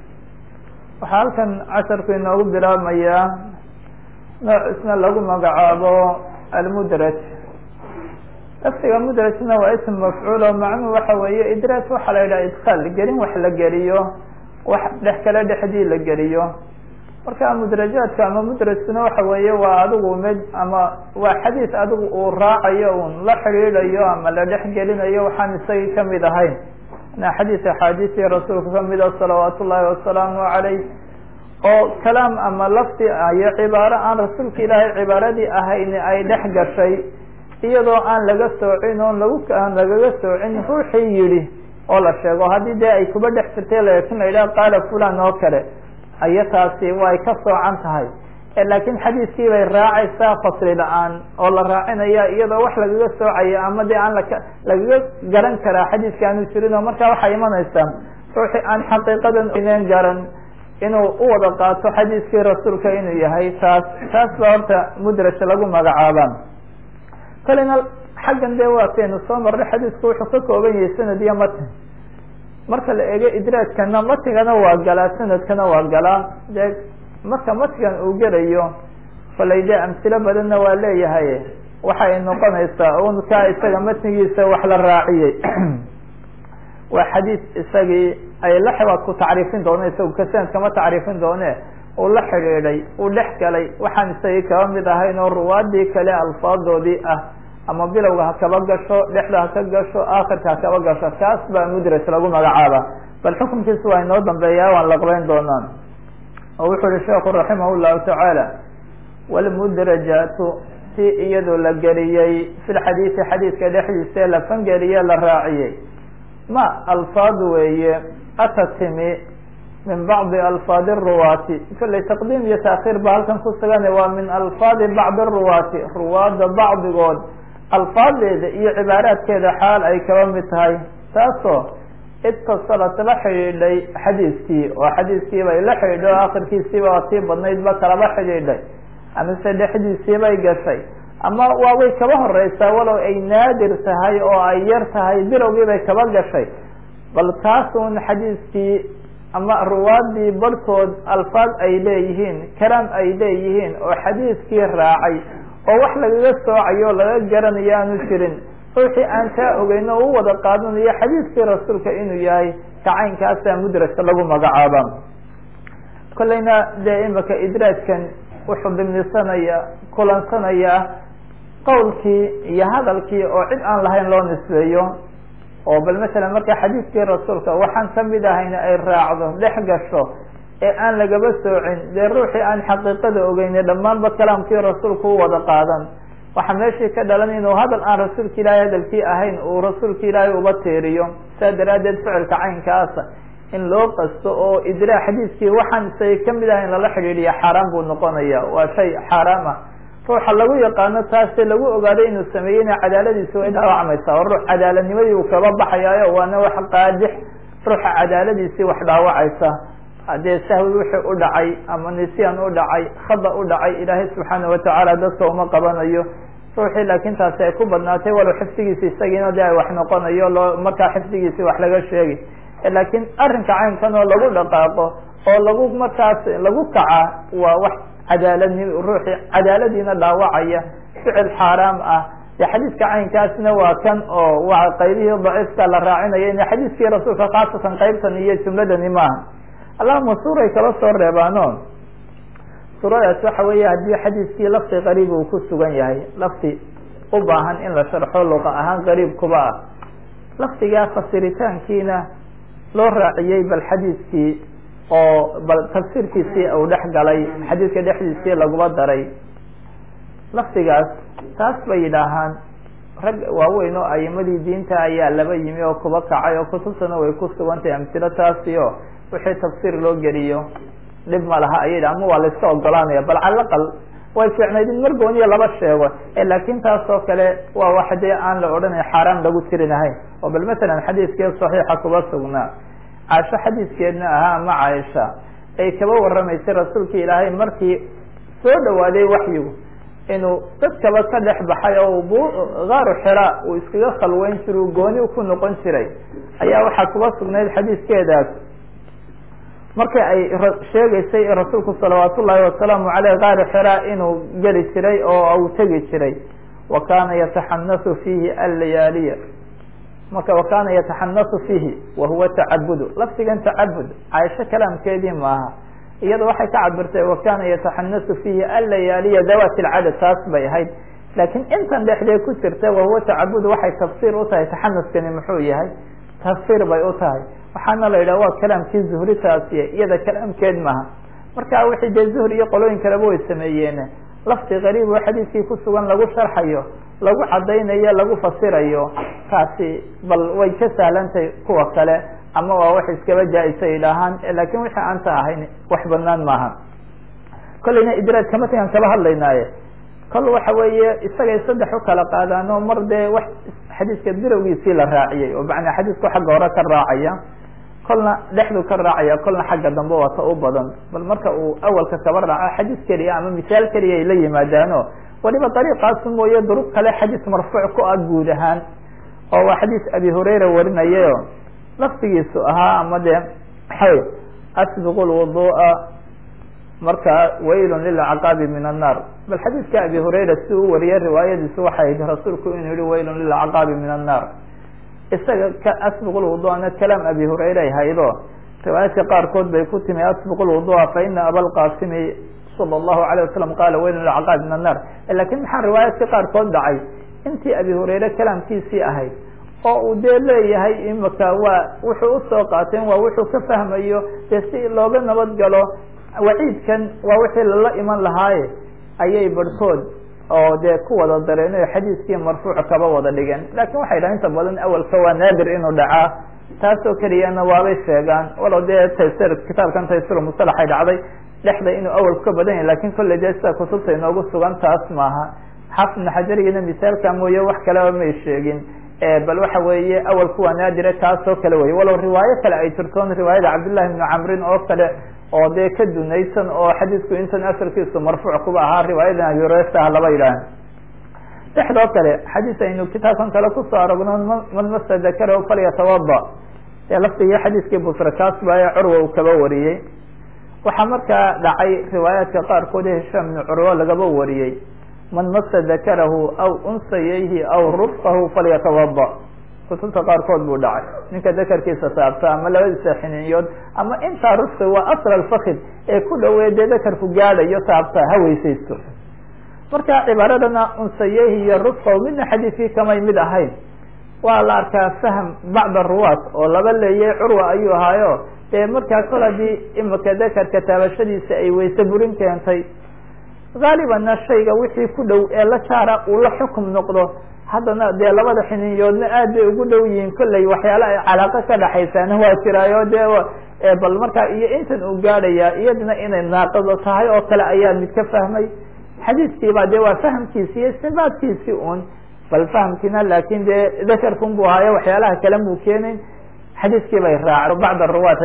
waxaa halkan casharku inoogu bilaabmaya nooc isna lagu magacaabo almudraj lafdiga mudrajna waa ism mafcuul oo macnuhu waxa weeye idraaj waxaa la yidhaha idkaal gelin wax la geliyo wax dhex kale dhexdii la geliyo marka mudrajaadka ama mudrajkuna waxa weeye waa adigu mid ama waa xadiis adigu uu raacayo un la xidhiidhayo ama la dhex gelinayo waxaan isagii kamid ahayn na xadiis axaadiistii rasuulka kamida salawaat ullaahi wasalaamu calayh oo kalaam ama lafdi iyo cibaaro aan rasuulka ilaahay cibaaradii ahayni ay dhex gashay iyadoo aan laga soocin oon lagu aan lagaga soocin ruuxii yidhi oo la sheego haddii dee ay kuba dhex jirtay laakin la yidhaha qaala fulan oo kale aya taasi way ka soocan tahay laakiin xadiiskii bay raacaysaa fasli la-aan oo la raacinaya iyadoo wax lagaga soocaya ama dee aan laka lagaga garan karaa xadiiska aanu jirin oo markaa waxay imanaysaa ruuxii aan xaqiiqadan ineen garan inuu u wada qaato xadiiskii rasuulka inuu yahay taas taas ba horta mudraj lagu magacaaba kalina xaggan dee waataynu soo marnay xadiisku wuxuu ka kooban yahay sanad iyo matin marka la eego idraajkana matigana waa galaa sanadkana waa galaa dee marka matigan uu gelayo falay dee amsilo badanna waa leeyahay waxay noqonaysaa un kaa isaga matnigiisa wax la raaciyey waa xadiis isagii ay la xibaad ku tacriifin doone isagu ka sanadkama tacriifin doone uu la xidhiidhay uu dhex galay waxaan isagii kaba mid ahayn oo ruwaadii kale alfaadoodii ah ama bilowga ha kaba gasho dhexda ha ka gasho aakhirka ha kaba gasho kaas baa mudraj lagu magacaaba bal xukunkiisa waa inoo dambeeyaa waan laqbeyn doonaa oo wuxuu yihi sheekhu raximah llahu tacaala wlmudrajaatu si iyadoo la geliyey fi lxadiisi xadiiska dhexdiisa ee la fangeliye la raaciyey ma alfaad weeye ata timi min bacdi alfaadi ruwaati kolley taqdiim iyo taakhiir ba halkan ku sugan waa min alfaadi bacdi ruwaati ruwaada bacdigood alfaadeeda iyo cibaaraadkeeda xaal ay kaba mid tahay taasoo itasalat la xidhiidhay xadiiskii oo xadiiskii bay la xidhiidhay oo akhirkiisiiba waa tii badnayd ba kalaba xidhiidhay amise dhexdiisii bay gashay ama waaway kaba horeysaa walow ay naadir tahay oo ay yar tahay bilowgii bay kaba gashay bal taasun xadiiskii ama ruwaadii barhkood alfaad ay leeyihiin kalaam ay leeyihiin oo xadiiskii raacay oo wax lagaga soocayo o laga garanayo aanu jirin ruuxii aan kaa ogeyn oo u wada qaadanayo xadiiskii rasuulka inuu yahay kacaynkaasa mudrajka lagu magacaaba kolleyna dee imika idraajkan wuxuu dimnisanaya kulansanaya qawlkii iyo hadalkii oo cid aan lahayn loo nisbeeyo oo bal masalan marka xadiiskii rasuulka waxaan kamid ahayna ay raacdo dhex gasho ee aan lagaba soocin dee ruuxii aan xaqiiqada ogeyne dhammaanba kalaamkii rasuulka u wada qaadan waxaa meeshii ka dhalan inuu hadal aan rasuulka ilaahay hadalkii ahayn uu rasuulka ilaahay uba teeriyo saa daraaddeed ficilka caynkaasa in loo qasto oo idraa xadiiskii waxaan isagay kamid ahayn lala xidhiidhiya xaaraan buu noqonaya waa shay xaaraam ah ruuxa lagu yaqaano taase lagu ogaaday inuu sameeyeyna cadaaladiisi way dhaawacmaysaa oo ruux cadaaladnimadii uu kaba baxayaayo waana wax qaadix ruuxa cadaaladiisii wax dhaawacaysa haddee sahwi wixii u dhacay ama nisyan u dhacay khada u dhacay ilaahay subxaana watacaala dadka uma qabanayo ruuxii laakin taasi ay ku badnaatay walow xifdigiisi isagiina de ay wax noqonayo loo markaa xifdigiisi wax laga sheegi laakiin arrinka caynkan oo lagu dhaqaaqo oo lagu markaas lagu kaca waa wax cadaaladni ruuxii cadaaladiina dhaawacaya ficil xaaraam ah de xadiiska caynkaasna waa kan oo waa qaybihii daciifka la raacinaya in xadiiskii rasuulka khaasatan qaybtan iyo jumladani maaha allahuma suuray kala soo reebaano suuradaas waxa weeye haddii xadiiskii lafti qariib uu ku sugan yahay lafti u baahan in la sharxo luqa ahaan qariib kuba ah laftigaa fasiritaankiina loo raaciyey bal xadiiskii oo bal tafsiirkiisii uu dhex galay xadiiska dhexdiisii laguma daray laftigaas taas bay yidhaahaan rag waaweyn oo aimadii diinta ayaa laba yimi oo kuba kacay oo kutubtana way ku sugantahay amtilo taasi o wixii tafsiir loo geliyo dhib ma laha ayay ama waa la iska ogolaanaya bal cala aqal way fiicnayd in margooniya laba sheego laakin taas oo kale waa wax dee aan la odhanay xaaraan lagu tirinahayn oo bal masalan xadiiskee saxiixa kuba sugnaa caasho xadiiskeedna ahaa ama caaisha ay kaba waramaysay rasuulka ilaahay markii soo dhawaaday waxyigu inuu dadkaba ka dhex baxay oo b gaaru xira uu iskaga khalweyn jira u gooni ku noqon jiray ayaa waxaa kuba sugnayd xadiiskeedaas markii ay sheegaysay rasuulku salawaat ullaahi wasalaamu aleyh gaari xira inuu geli jiray oo uu tegi jiray wa kana yataxanasu fiihi allayaaliya marka wa kana yataxanasu fiihi wahuwa tacabudu lafdigan tacabud caaisho kalaamkeedii maaha iyada waxay ka cabirtay wa kana yataxanasu fiihi allayaaliya dawat lcadad taas bay ahayd laakiin intan dhexdee ku jirta wahuwa tacabud waxay tafsiir u tahay taxanuskani muxuu yahay tafsiir bay u tahay waxaana la yidhah waa kalaamkii zuhri taasiye iyada kalaamkeed maaha marka wixii dee zuhri iyo qolooyin kaleba way sameeyeen lafdi qariib oo xadiiskii ku sugan lagu sharxayo lagu cadaynayo lagu fasirayo taasi bal way ka sahlantahay kuwa kale ama waa wax iskaba jaa-isa idhaahaan lakin wixii aanta ahayn wax banaan maaha kolleyna idraaj kama tagaan kaba hadlaynaaye kol waxa weeye isagay saddex u kala qaadaan oo mar dee wax xadiiska bilowgiisii la raaciyey oo macnaa xadiisku xagga hore ka raacaya kolna dhexdu ka raacaya kolna xagga dambe waa ta u badan bal marka uu awalka kaba raaco xadiis keliya ama misaal keliya ay la yimaadaano waliba dariiqaas mooye duruq kale xadiis marfuuc ku ah guud ahaan oo waa xadiis abi hurayra warinayayo laftigiisu ahaa ama dee xay asbiqu lwudu'a marka waylun lilcaqaabi min annar bal xadiidka abi hurayra si u wariyay riwaayadiisu waxay ahayd rasuulku inuu yihi waylun lilcaqaabi min annar isaga ka asbiqu lwuduana kalaam abi hurayra ay haydo riwaayadka qaarkood bay ku timi asbiqu lwudua fa ina abalqasimi sala allahu alayh wasalam qaala waylun lilcaqaabi min annar lakin maxaa riwaayadka qaarkood dhacay intii abi hurayre kalaamkiisii ahayd oo uu dee leeyahay imaka waa wuxuu usoo qaateen waa wuxuu ka fahmayo dee si looga nabad galo waciidkan waa wixii lala iman lahaaye ayay barhkood oo dee ku wada dareen o xadiiskii marfuuc kaba wada dhigeen lakin waxay dhahan inta badan awalka waa naadir inuu dhacaa taasoo keliyana waabay sheegaan walow dee taysir kitaabkan taysir musalaxay dhacday dhexda inuu awalku ka badan yahay lakin kolley dee sida kutubta inoogu sugan taas maaha xaafid ibn xajarigina misaalka mooye wax kaleba may sheegin bal waxa weeye awalku waa naadire taasoo kale wey walow riwaayo kale ay jirtoon riwaayada cabdillahi bni camrin oo kale oo dee ka dunaysan oo xadiisku intan asalkiisu marfuuc kuba ahaa riwaayadan abi hurayra laba yidhaah dhexdoo kale xadiis aynu kitaabkan kale kusoo aragno man masa dakarahu falyatawada ee laftigii xadiiskii busra kaas baaye curwa uu kaba wariyey waxaa markaa dhacay riwaayaadka qaarkood ee hishaam ibni curwa lagaba wariyey man masa dakarahu aw unsayayhi aw rufqahu falyatawada kutubta qaarkood buu dhacay ninka dakarkiisa taabta ama labadiisa xiniinyood ama intaa rufqi waa asl alfakid ee ku dhawee dee dakarku gaadhayo taabta ha weysaysto marka cibaaradana unsayehi iyo rufqahu midna xadiiskii kamay mid ahayn waa la arkaa fahm bacd aruwaat oo laba leeyay curwa ayuu ahaayo dee markaa kol haddii imika dakarka taabashadiisa ay weyse burin keentay haalibanna shayga wixii ku dhow ee la jaara uu la xukum noqdo haddana dee labada xiniinyoodna aad bay ugu dhow yihiin kolley waxyaala ay calaaqo ka dhaxaysaana waa jiraayo dee bal markaa iyo intan uu gaadhaya iyadana inay naaqado tahay oo kale ayaa mid ka fahmay xadiiskiiba dee waa fahamkiisi iyo istibaadkiisii un bal fahamkiina laakin dee dakarkun bu ahaayo waxyaalaha kale muu keenayn xadiiskii bay raac bacd aruwaat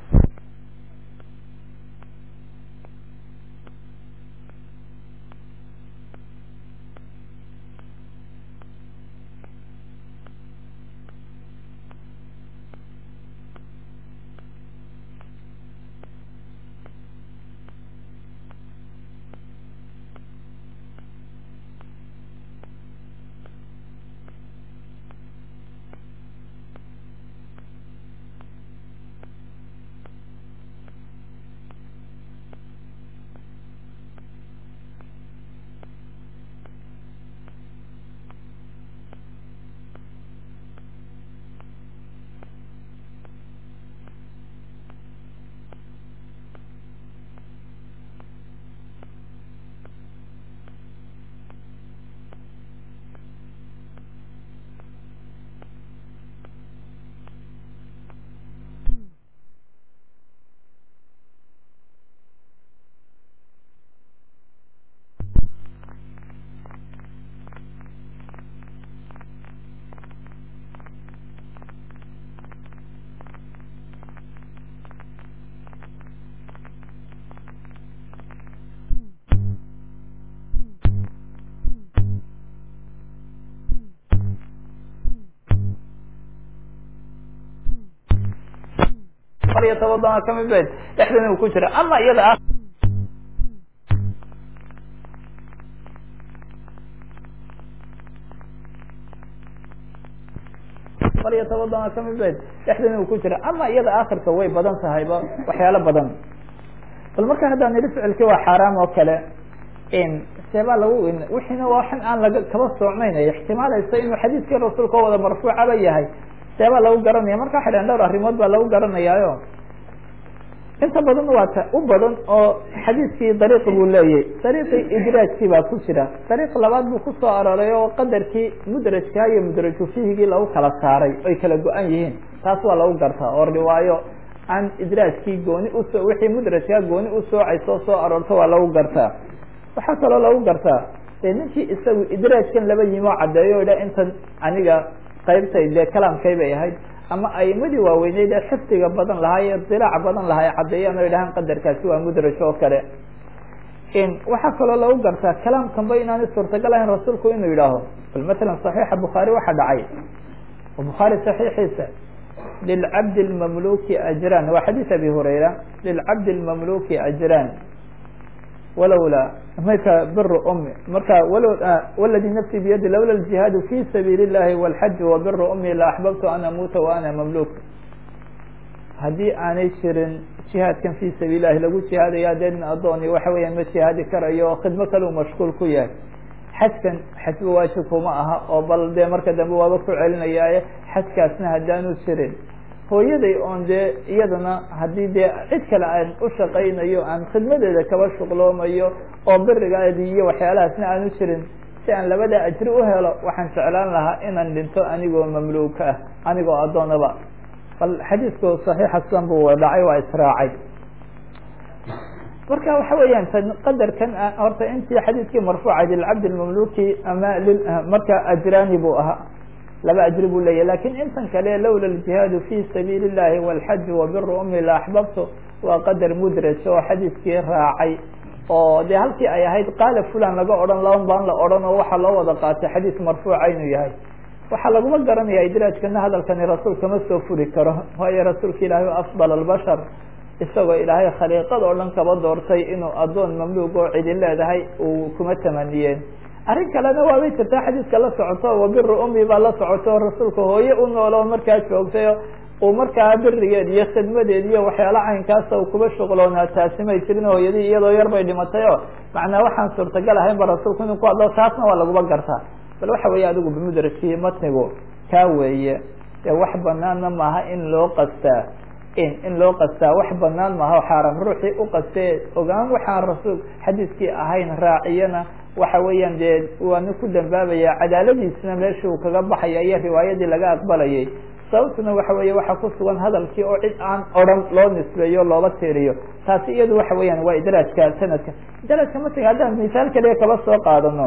iyo toban kamid ba dhexdana uu ku jira ama iyada ah falyatawadana kamid bayd dhexdeena uu ku jira ama iyada akhirka way badan tahayba waxyaalo badan bal marka haddaan nidhi ficilkii waa xaaraam oo kale seebaa lagu wixiina waa waxan aan laga kaba soocnayn ixtimaalaysa inuu xadiiskii rasuulka oo wada marfuucaba yahay seebaa lagu garanaya marka waxay dhahen dhowr arrimood baa lagu garanayaayo inta badan waa ta u badan oo xadiiskii dariiqi buu leeyahy dariiqii idraajkii baa ku jira dariiq labaad buu kusoo arooray oo qadarkii mudrajkaa iyo mudraju fihigii lagu kala saaray ay kala go-an yihiin taas waa lagu gartaa oo riwaayo aan idraajkii gooni usoo wixii mudrajkaa gooni usoocayso soo aroorto waa lagu gartaa waxaa kaloo lagu gartaa dee ninkii isagu idraajkan laba yimoo caddeeyo idha intan aniga qaybtay dee kalaamkay bay ahayd ama aimadii waaweyneyd ee xifdiga badan lahaa ee dilaac badan lahaa ay caddeeyaan o idhahaan qadarkaasi waa mudraj oo kale waxaa kaloo lagu gartaa kalaamkanba inaanay suurtagal ahayn rasuulku inuu yidhaaho bal matalan صaxiixa bukhaari waxaa dhacay bukhaari صaxiixiisa lilcabdi اlmamluki ajran waa xadiis abi hurayra lilcabdi اlmamluki ajran walowla marka bir umi marka walo wladi nafsi biyadi lawla اjihaadu fi sabiil الlahi wاlxaji wa bir umi la axbabtu an amuuta wa ana mamluk haddii aanay jirin jihaadkan fi sabiil lahi lagu jihaadaya dee nin adooni waxa weeyaan ma jihaadi karayo khidmo kale u mashquul ku yahay xajkan xajba waajib kuma aha oo bal dee marka dambe waaba ku celinayaaye xajkaasna haddaanu jirin hooyaday oon dee iyadana haddii dee cid kale aan u shaqaynayo aan khidmadeeda kaba shuqloomayo oo birigaadi iyo waxyaalahaasna aanu jirin si aan labada ajri u helo waxaan jeclaan lahaa inaan dhinto anigoo mamluuka ah anigoo addoonaba bal xadiisku صaxiixa sidan bu dhacay waa israacay marka waxa weeyaan qadarkan horta intii xadiiskii marfuuca lilcabd اmamluki ama marka ajrani buu ahaa laba ajri buu leeyahy lakin intan kale lawla اjihaadu fi sabiil الlahi wاlxaji wabir umi la axbabtu waa qadar mudraj oo xadiiskii raacay oo de halkii ay ahayd qaala fulan laga odhan laban baan la odhan oo waxaa loo wada qaatay xadiis marfuuca inuu yahay waxaa laguma garanaya idraajkana hadalkani rasuulka ma soo furi karo waayo rasuulka ilaahay afdal albashar isagoo ilaahay khaliiqada oo dhan kaba doortay inuu addoon mamluug oo cidi leedahay uu kuma tamaniyeen arrin kalena waabay jirtaa xadiiska la socoto wabiru umi baa la socoto rasuulka hooye u noolo markaa joogtay uu markaa birigeed iyo khidmadeed iyo waxyaala caynkaasa uu kuba shuqloonaa taasi may jirin hooyadii iyadoo yar bay dhimatay o macnaa waxaan suurtagal ahayn ba rasuulku inuu ku hadlo taasna waa laguba gartaa bal waxa weeye adigu bimudrajkii matnigu kaa weeye dee wax banaanna maaha in loo qastaa in in loo qastaa wax banaan maaha o xaaraam ruuxii u qastee ogaan waxaan rasuul xadiiskii ahayn raaciyana waxa weeyaan dee waana ku dambaabaya cadaaladiisna meeshii uu kaga baxaya iyo riwaayadii laga aqbalayay sababtuna waxa weeye waxaa ku sugan hadalkii oo cid aan odran loo nisbeeyo looba tiiriyo taasi iyadu waxa weeyaan waa idraajka sanadka idraajka matniga haddaan misaal kaliya kaba soo qaadano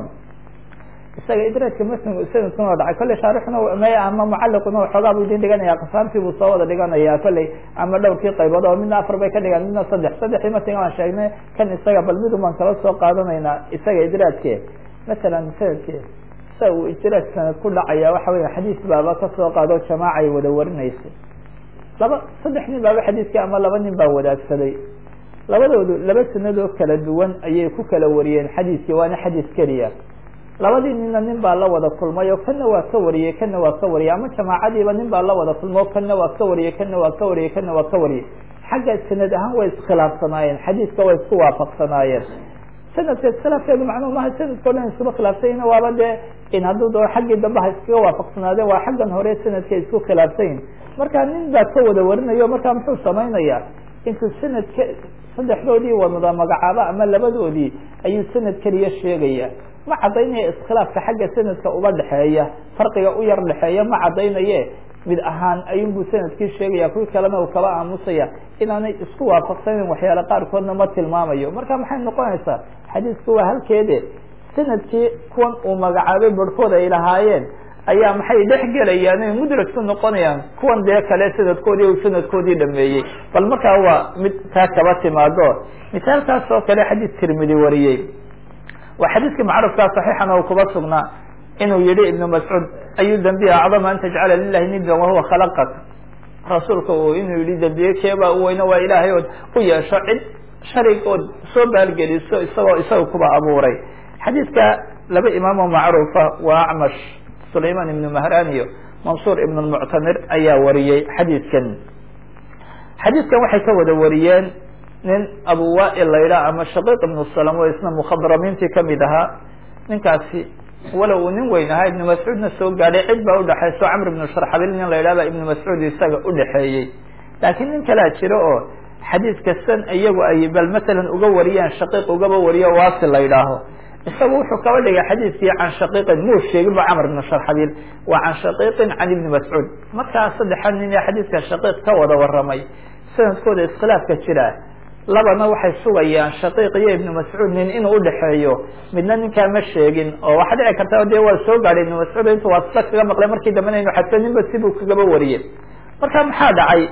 isaga idraajka matnigu sanadkuna waa dhacay kolley shaarixuna m ama mucaliquna waxoogaa bu idin dhiganaya qasaartii buu soo wada dhiganaya kolley ama dhowrkii qaybood oo midna afar bay ka dhigaan midna saddex saddexdii matniga aan sheegnay kan isaga bal midun baan kala soo qaadanaynaa isaga idraajke masalan sanadke sa uu idraaj sanad ku dhacaya waxa weya xadiis baaba kasoo qaado jamaaca ay wada warinaysay laba saddex nin baaba xadiiskii ama laba nin baa wadaagsaday labadoodu laba sanadoo kala duwan ayay ku kala wariyeen xadiiskii waana xadiis keliya labadii nina nin baa la wada kulmay oo kana waa ka wariyey kana waa ka wariyey ama jamaacadiiba nin baa la wada kulmay o kana waa ka wariyey kana waa ka wariyey kana waa ka wariyey xagga sanad ahaan way iskhilaafsanaayeen xadiiska way isku waafaqsanaayeen sanadka iskhilaafkeedu macnuu maha sanadka o dhan iskuba khilaafsanyina waaba dee in hadduu doo xaggii dambe ha iskaga waafaqsanaadeen waa xaggan hore sanadka isku khilaafsanyin marka nin baa ka wada warinayo marka muxuu samaynaya intuu sanadka saddexdoodii wadada magacaabo ama labadoodii ayuu sanad keliya sheegaya ma caddaynaya iskhilaafka xagga sanadka uba dhexeeya farqiga u yar dhexeeya ma caddaynaye mid ahaan ayunbuu sanadkii sheegaya kuwii kalena uu kaba aamusaya inaanay isku waafaqsanin waxyaale qaarkoodna ma tilmaamayo marka maxay noqonaysaa xadiisku waa halkeede sanadkii kuwan uu magacaabay barhkood ay lahaayeen ayaa maxay dhex gelayaan ay mudraj ku noqonayaan kuwan dee kale sanadkoodii u sanadkoodii dhameeyey bal markaa waa mid taa kaba timaado misaalkaas oo kale xadiis tirmidi wariyey waa xadiiskii macrufkaa saxiixana uu kuba sugnaa inuu yihi ibnu mascuud ayu dembiya acdama an tajcala lilahi nidan wahuwa khalaqak rasuulka uu inuu yihi dembiye keebaa u weyne waa ilaahay ood u yeesho cid sharig ood soo baalgeliso isagoo isaga kuba abuuray xadiiska laba imaamoo macruufa waa acmash sulayman ibnu mahraniyo mansuur ibn lmuctamir ayaa wariyey xadiidkan xadiidkan waxay ka wada wariyeen nin abu wail laydhaa ama shaqiiq ibnu salam oo isna mukhadramiintii kamid ahaa ninkaasi walow uu nin weyn ahaa ibnu mascuudna soo gaadhay cid baa udhexayso camr ibnu sharxabil nin la yidhah baa ibnu mascuud isaga udhexeeyey laakiin nin kalea jiro oo xadiidka san iyagu ay bal masalan uga wariyaan shaqiiq ugaba wariyo waasi la yidhaaho isagu wuxuu kaba dhigay xadiidkii can shaqiiqin muu sheegin ba camr ibnu sharxabiil waa can shaqiiqin can ibni mascuud markaa saddexaad nin ee xadiidka shaqiiq ka wada waramay sanadkooda iskhilaafka jira labana waxay sugayaan shaqiiq iyo ibnu mascuud nin inuu udhexeeyo midna ninkaa ma sheegin oo waxaa dhici karta dee waa soo gaadhay ibnu mascuud intu waa sida kaga maqlay markii dambena inu xadsa ninba sibuu kagaba wariyey marka maxaa dhacay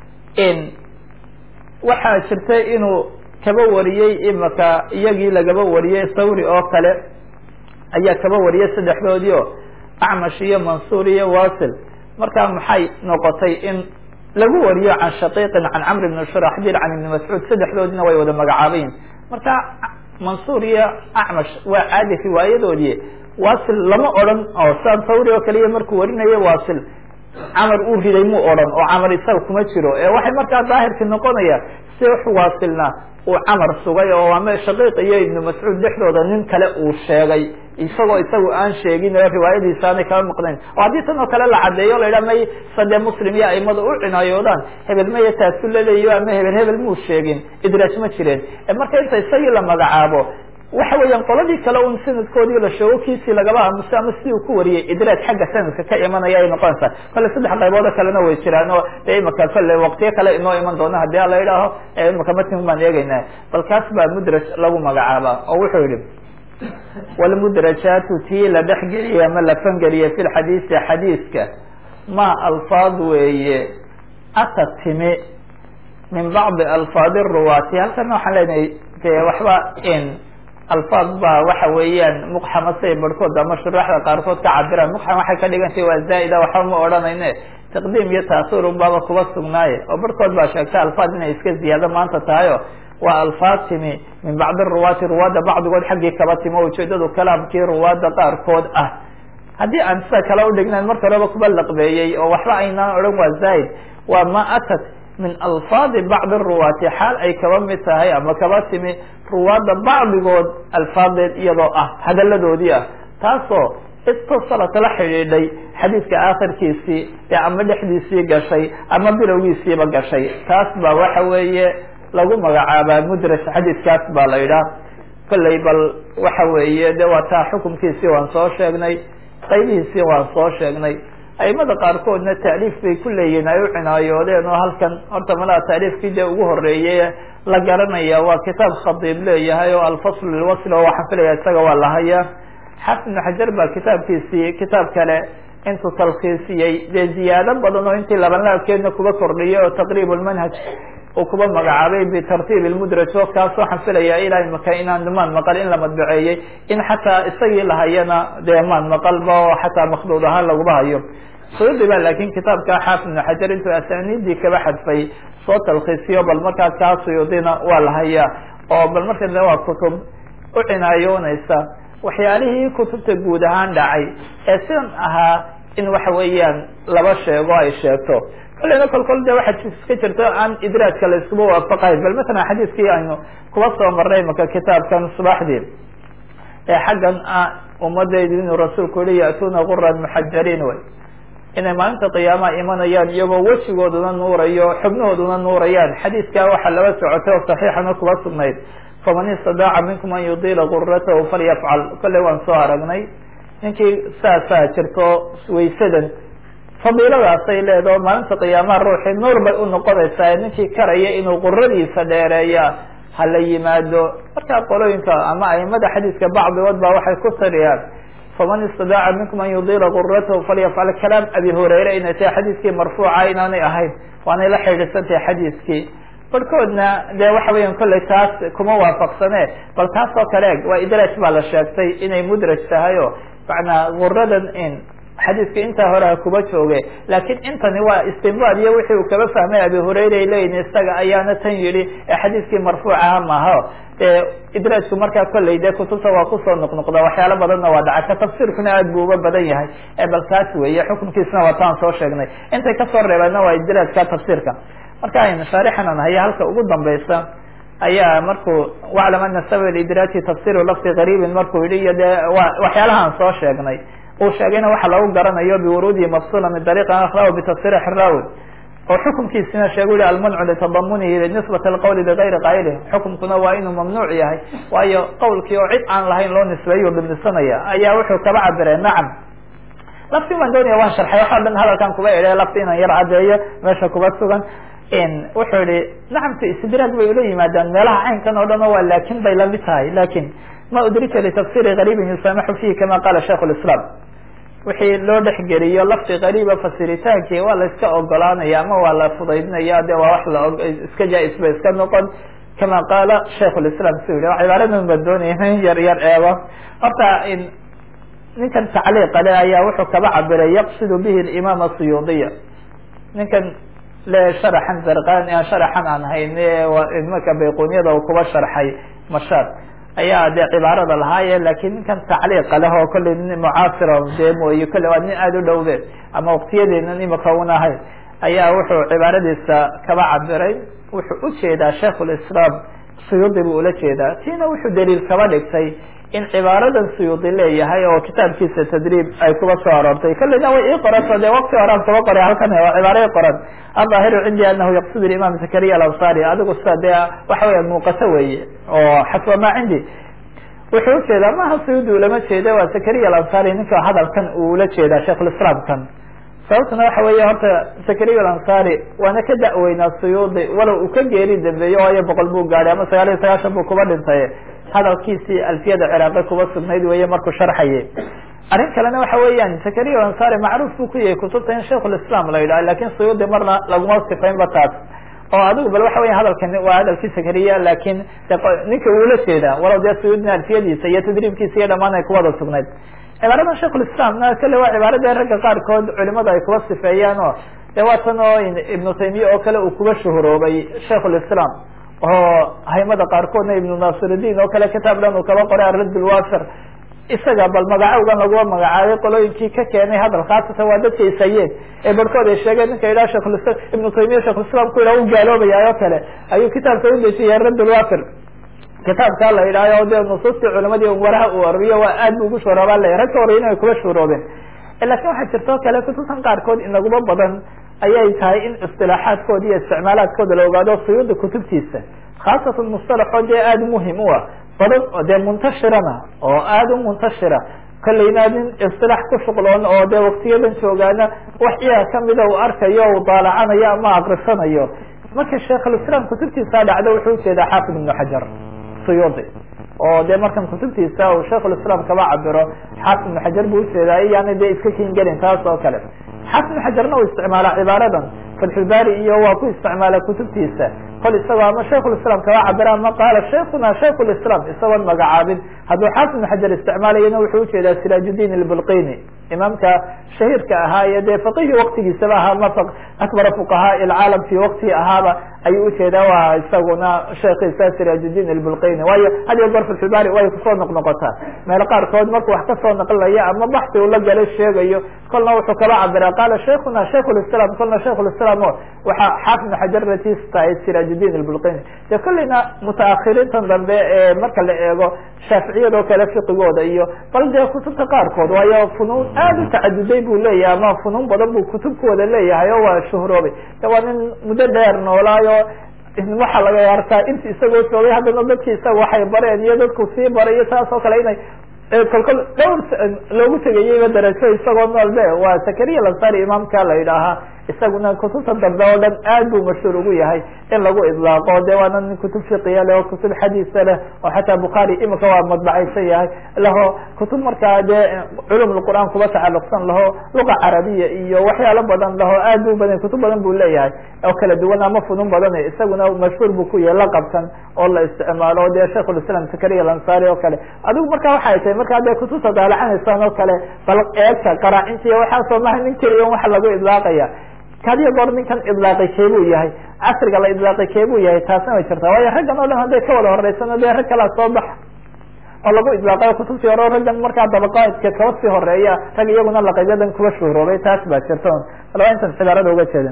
waxaa jirtay inuu kaba wariyey imaka iyagii lagaba wariyey thawri oo kale ayaa kaba wariyey saddexdoodii o acmash iyo mansuur iyo wasil marka maxay noqotay in lagu wariyo can shaqiiqin can camr ibn shuraxbil can ibni mascuud saddexdoodina way wada magacaabayin marka mansuur iyo acmash waa caadi riwaayadoodii wasil lama odran oo saan thawri oo kaliya markuu warinayo wasil camar uu riday mu odhan oo camar isaga kuma jiro ee waxay markaa daahirki noqonaya si wax waasilna uu camar sugay oo ama shaqiiq iyo ibnu mascuud dhexdooda nin kale uu sheegay isagoo isagu aan sheegin oo riwaayadiisa aanay kaba maqnayn oo haddii tan oo kale la caddeeyo la yidhaha may sade muslim iyo aimada u cinaayoodaan hebel maya taasu laleeyo ama hebel hebel muu sheegin idraaj ma jireen marka inta isagii la magacaabo waxa weeyaan qoladii kale un sanadkoodii la sheego kiisii lagaba aamuso ama si uu ku wariyey idraaj xagga sanadka ka imanaya ay noqonaysaa kolle saddex qaybood oo kalena way jiraan oo dee imaka kolle waqtiyo kale inoo iman doona haddii a la idhaaho imaka matin baan eegeynaa bal kaas baa mudraj lagu magacaaba oo wuxuu yihi walmudrajaatu tii la dhexgeliye ama la fangeliye fi lxadiisi xadiiska ma alfaad weeye ata timi min bacdi alfaadi ruwaati halkana waxaan leenahay de waxba in alfaad baa waxa weeyaan muqxama siay barhkood ama shuraaxda qaarkood ka cabiraan muqxam waxay ka dhigantay waa zaa'ida waxba ma odhanayne taqdiim iyo taasur un baaba kuba sugnaaye oo barhkood baa sheegtay alfaad inay iska ziyaado maanta tahayo waa alfaad timi min bacdi ruwaati ruwaadda bacdigood xaggii kaba timi o ujeedadu kalaamkii ruwaadda qaarkood ah haddii aan sida kale udhignayn marka horeba kuba laqbeeyey oo waxba aynaan odhan waa zaa'id waa ma atat min alfaadi bacdi ruwaati xaal ay kaba mid tahay ama kaba timi ruwaadda bacdigood alfaadeed iyadoo ah hadaladoodii ah taasoo istasalat la xidhiidhay xadiidka aakhirkiisii ee ama dhexdiisii gashay ama bilowgiisiiba gashay taas baa waxa weeye lagu magacaabaa mudraj xadiidkaas baa la yidhaah kolley bal waxa weeye de waa taa xukumkiisii waan soo sheegnay qaybihiisii waan soo sheegnay aimada qaarkoodna taaliif bay ku leeyihin ay u cinaayoodeen oo halkan horta malaha taaliifkii dee ugu horeeyey la garanaya waa kitaab khadiib leeyahay oo alfasl lilwasl oo waxaan filaya isaga waa lahaya xaafid ibnu xajar baa kitaabkiisii kitaab kale intuu talkhiisiyey dee ziyaado badan oo intii labanlaabkeedna kuba kordhiyay oo taqriib lmanhaj uu kuba magacaabay bitartiib lmudraj oo kaas waxaan filaya ilaa imaka inaan maan maqal in la madbaceeyey in xataa isagii lahayana dee maan maqalba oo xataa makduud ahaan laguba hayo suyuudi ba laakin kitaabka xaafid ibnu xajar intuu asaniidii kaba xadfay soo talkhiisiyo bal markaa kaa suyuudina waa lahaya oo bal marka de waa kutub u cinaayoonaysa waxyaalihii kutubta guud ahaan dhacay ee sidan ahaa in waxa weeyaan laba sheego ay sheegto kolleyna kol kol de waxaa iska jirto aan idraajka la iskuba waafaqayn bal masalan xadiiskii aynu kuba soo marnay maka kitaabkan subaxdii ee xaggan ah ummadaydu inuu rasuulku yihi ya'tuuna guran muxajariin way inay maalinta qiyaamaha imanayaan iyagoo wejigooduna nuurayo xubnahooduna nuurayaan xadiiskaa waxaa laba socotay oo saxiixana kuba sugnayd faman istadaaca minkum an yudiila guratahu falyafcal kolley waan soo aragnay ninkii saasaa jirto waysadan fadiiladaasay leedaho maalinta qiyaamaha ruuxii nuur bay u noqonaysaa ninkii karaya inuu quradiisa dheereeya hala yimaado markaa qolooyinka ama aimada xadiiska bacdigood baa waxay ku tariyaan faman istadaaca minkum an yudiila guratahu falyafcal kalaam abi hurayre inay tahay xadiiskii marfuuca inaanay ahayn waanay la xidhiidsantahay xadiiskii barhkoodna dee waxa weeyaan kolley taas kuma waafaqsane bal taas oo kale eg waa idraaj baa la sheegtay inay mudraj tahay o macnaa guradan in xadiiska intaa hore kuba jooge laakiin intani waa istinbaad iyo wixii uu kaba fahmay abi hurayra ay leeyihin isaga ayaana tan yidhi ee xadiiskii marfuucaha maaha dee idraajku markaa kolley dee kutubta waa kusoo noqnoqda waxyaalo badanna waa dhaca ka tafsiirkuna aad buu uga badan yahay ee bal kaas weeye xukunkiisna waa taan soo sheegnay intay kasoo reebeenna waa idraajka tafsiirka marka aynu shaarixanan haya halka ugu dambaysa ayaa markuu waclam ana sabab idraaji tafsiru lafdi gariibin markuu yihi iyo dee wa waxyaalahaan soo sheegnay uu sheegayna waxa lagu garanayo biwuruudihi mafsula min dariiqi akhra bitasriix raawi oo xukunkiisina sheegu yihi almancu litadamunihi linisbati alqawli ligayri qaayilih xukunkuna waa inuu mamnuuc yahay waayo qawlkii oo cid aan lahayn loo nisbeeyo dhibnisanaya ayaa wuxuu kaba cabire nacam lafti baan doonaya waan sharxay waxaa dhan hadalkan kuba idhe lafti inaan yar cadeeyo meesha kuba sugan wuxuu yihi nacamta istidraag bay ula yimaadaan meelaha caynkan oo dhan o waa laakin bay lamid tahay lakin ma udrika litafsiri gariibin yusaamaxu fihi kama qala shaikh lislam wixii loo dhexgeliyo lafdi gariiba fasiritaanki waa la iska ogolaanaya ama waa la fudaydinaya de waa wax la iska jaa-is ba iska noqon kama qaala shaikh lislam su yihi cibaaradan baan doonaya in yar yar eego horta ninkan tacliiqa le ayaa wuxuu kaba cabiray yaqsidu bihi imaam suyuudiya ninkan le sharaxan zarqan sharaxan aan hayn marka bayquniyada uu kuba sharxay mashaad ayaa dee cibaarada lahaaye lakin ninkan tacliiqa leh oo kolley nin mucaasira dee mooye kolley waa nin aada u dhowde ama waqtiyadeena imika un ahayn ayaa wuxuu cibaaradiisa kaba cabiray wuxuu ujeedaa shaikh lislaam suyuudi buu ula jeedaa tiina wuxuu daliil kaba dhigtay in cibaaradan suyuudi leeyahay oo kitaabkiisa tadriib ay kuba soo aroortay kolleyna way ii qoranto de wakti horaan kuba qoray halkan waa cibaara i qoran adaahiru cindi anahu yaqsud imam zakariya alansari adigu sida dee waxa weya muuqato weeye oo xasba ma cindi wuxuu ujeedaa maha suyuudi ulama jeeda waa zakariya alansari ninka hadalkan uu ula jeedaa sheikhulislaamkan sababtuna waxa weeye horta zakariya alansari waana ka da-weynaa suyuudi walow uu ka geeri dambeeyo waayo boqol buu gaadhay ama sagaal iyo sagaashan buu kuba dhintay hadalkiisii alfiyada ciraaqi kuba sugnayd weeye markuu sharxayay arrin kalena waxa weeyaan zakariya alansari macruuf buu ku yahay kutubta in shaikhulislam la yidhaha lakin suyuudi marna laguma sifaynba taas oo adigu bal waxa weya hadalkan waa hadalkii zakariya lakin ninka uula jeedaa walow dee suyuudina alfiyadiisa iyo tadriibkiisa iyo dhamaan ay kuwada sugnayd cibaaradan shaikhulislamna kale waa cibaarada ragga qaarkood culimadu ay kuba sifeeyaan o de waa tan oo ibnu taymiya oo kale uu kuba shuhuroobay shaikhulislam oo haymada qaarkoodna ibnu nasiruddin oo kale kitaab dhan uu kaba qoray aradd lwafir isaga bal magacowgan lagua magacaabay qolooyinkii ka keenay hadal khaasatan waa dadka isayeen ee barhkood ay sheegeen ninka yidhaha shekhulislam ibnu taymiya shekhulislam ku yidhaha u gaaloobaya oo kale ayuu kitaabka udejiyay radd lwafir kitaabkaa la yidhahyo de nusuustii culimadii waraha uu oriyo waa aad bu ugu shuroobaa le rag ka horeyna ay kuba shuroobeen lakin waxaa jirta o kale kutubtan qaarkood inaguma badan ayay tahay in istilaaxaadkooda iyo isticmaalaadkooda la ogaado suyuuda kutubtiisa khaasatan mustalaxoo dee aada muhim u ah badan oo dee muntashirana oo aada u muntashira kolleyna nin isilaax ku shuqloon oo dee waktiyadan joogaana wax iyaga kamida uu arkayo u daalacanayo ama akrisanayo marka sheikhulislaam kutubtiisa dhacdo wuxuu ujeedaa xaafid ibnu xajar suyuudi oo de markan kutubtiisa uu shaikhulislaam kaba cabiro xaafid ibnu xajar buu ujeedaa iyaana dee iska kingelin taas oo kale xaafid ibnu xajarna uu isticmaala cibaaradan fatxulbari iyo waa ku isticmaala kutubtiisa kol isagoo ama shaikhulislaam kaba cabira ama qaala shaikuna shaikhulislaam isagoon magacaabin hadduu xaafid ibnu xajar isticmaalayana wuxuu ujeedaa siraajudin albulqini imaamka shahiirka ahaa iyo dee faqihii waktigiisaba ahaa ma akbara fuqahaa ilcaalam fi waktihi ahaaba ayuu ujeedaa waa isaguna sheekiisa siraajudin albulqini waayo had iyo goor fatxulbari way kusoo noqnoqotaa meel qaarkood markuu wax kasoo naqlaya ama baxsi uu la galay sheegayo kolna wuxuu kaba cabira qaala shaikuna shaikhulislaam kolna shaikhulislaam o waxaa xaafid ibnu xajar ratiis tahay siraajudin albulqini de kolleyna mutaakiriintan dambe ee marka la eego shaaficiyadoo kale fiqigooda iyo bal dee kutubta qaarkood waayo funuun aada u tacaduday buu leeyahay ama funuun badan buu kutubkooda leeyahay oo waa shuhroobay de waa nin muddo dheer noolaayo waxaa laga arkaa inti isagoo joogay haddana dadki isaga waxay bareen iyo dadku sii baray iyo saas oo kale inay kolkol dhowr loogu tegayeyba darajo isagoo nool be waa zakariya lansari imaamka la yidhaahaa isaguna kutubta dambe oo dhan aad buu mashhuur ugu yahay in lagu idlaaqo de waana nin kutub fiqiya leh oo kutub xadiisa leh oo xataa bukhaari imika waa madbacaysan yahay laho kutub markaa dee culum qur'aan kuba tacaluqsan laho luqa carabiya iyo waxyaalo badan laho aad bu badan kutub badan buu leeyahay oo kala duwan ama funun badan isaguna mashhuur buu ku yahay laqabkan oo la isticmaalo de shaikhulislam sakariya alansari oo kale adigu marka waxay tahay markaa dee kutubta daalaxanaysaan oo kale bal eegta qaraacinta iyo waxaasoo maha nin keliya waxa lagu idlaaqaya kadiya goor ninkan idlaaqay keebuu yahay casriga la idlaaqay keebuu yahay taasna way jirtaa waayo raggan o dhan hadday ka wada horeysano dee rag kalaa soo baxa oo lagu idlaaqayo kutubtii hore raggan markaa dabaqaadka kaba sii horeeya rag iyaguna laqabyadan kuba shuhroobay taas baa jirta alaba intan cibaarada uga jeeda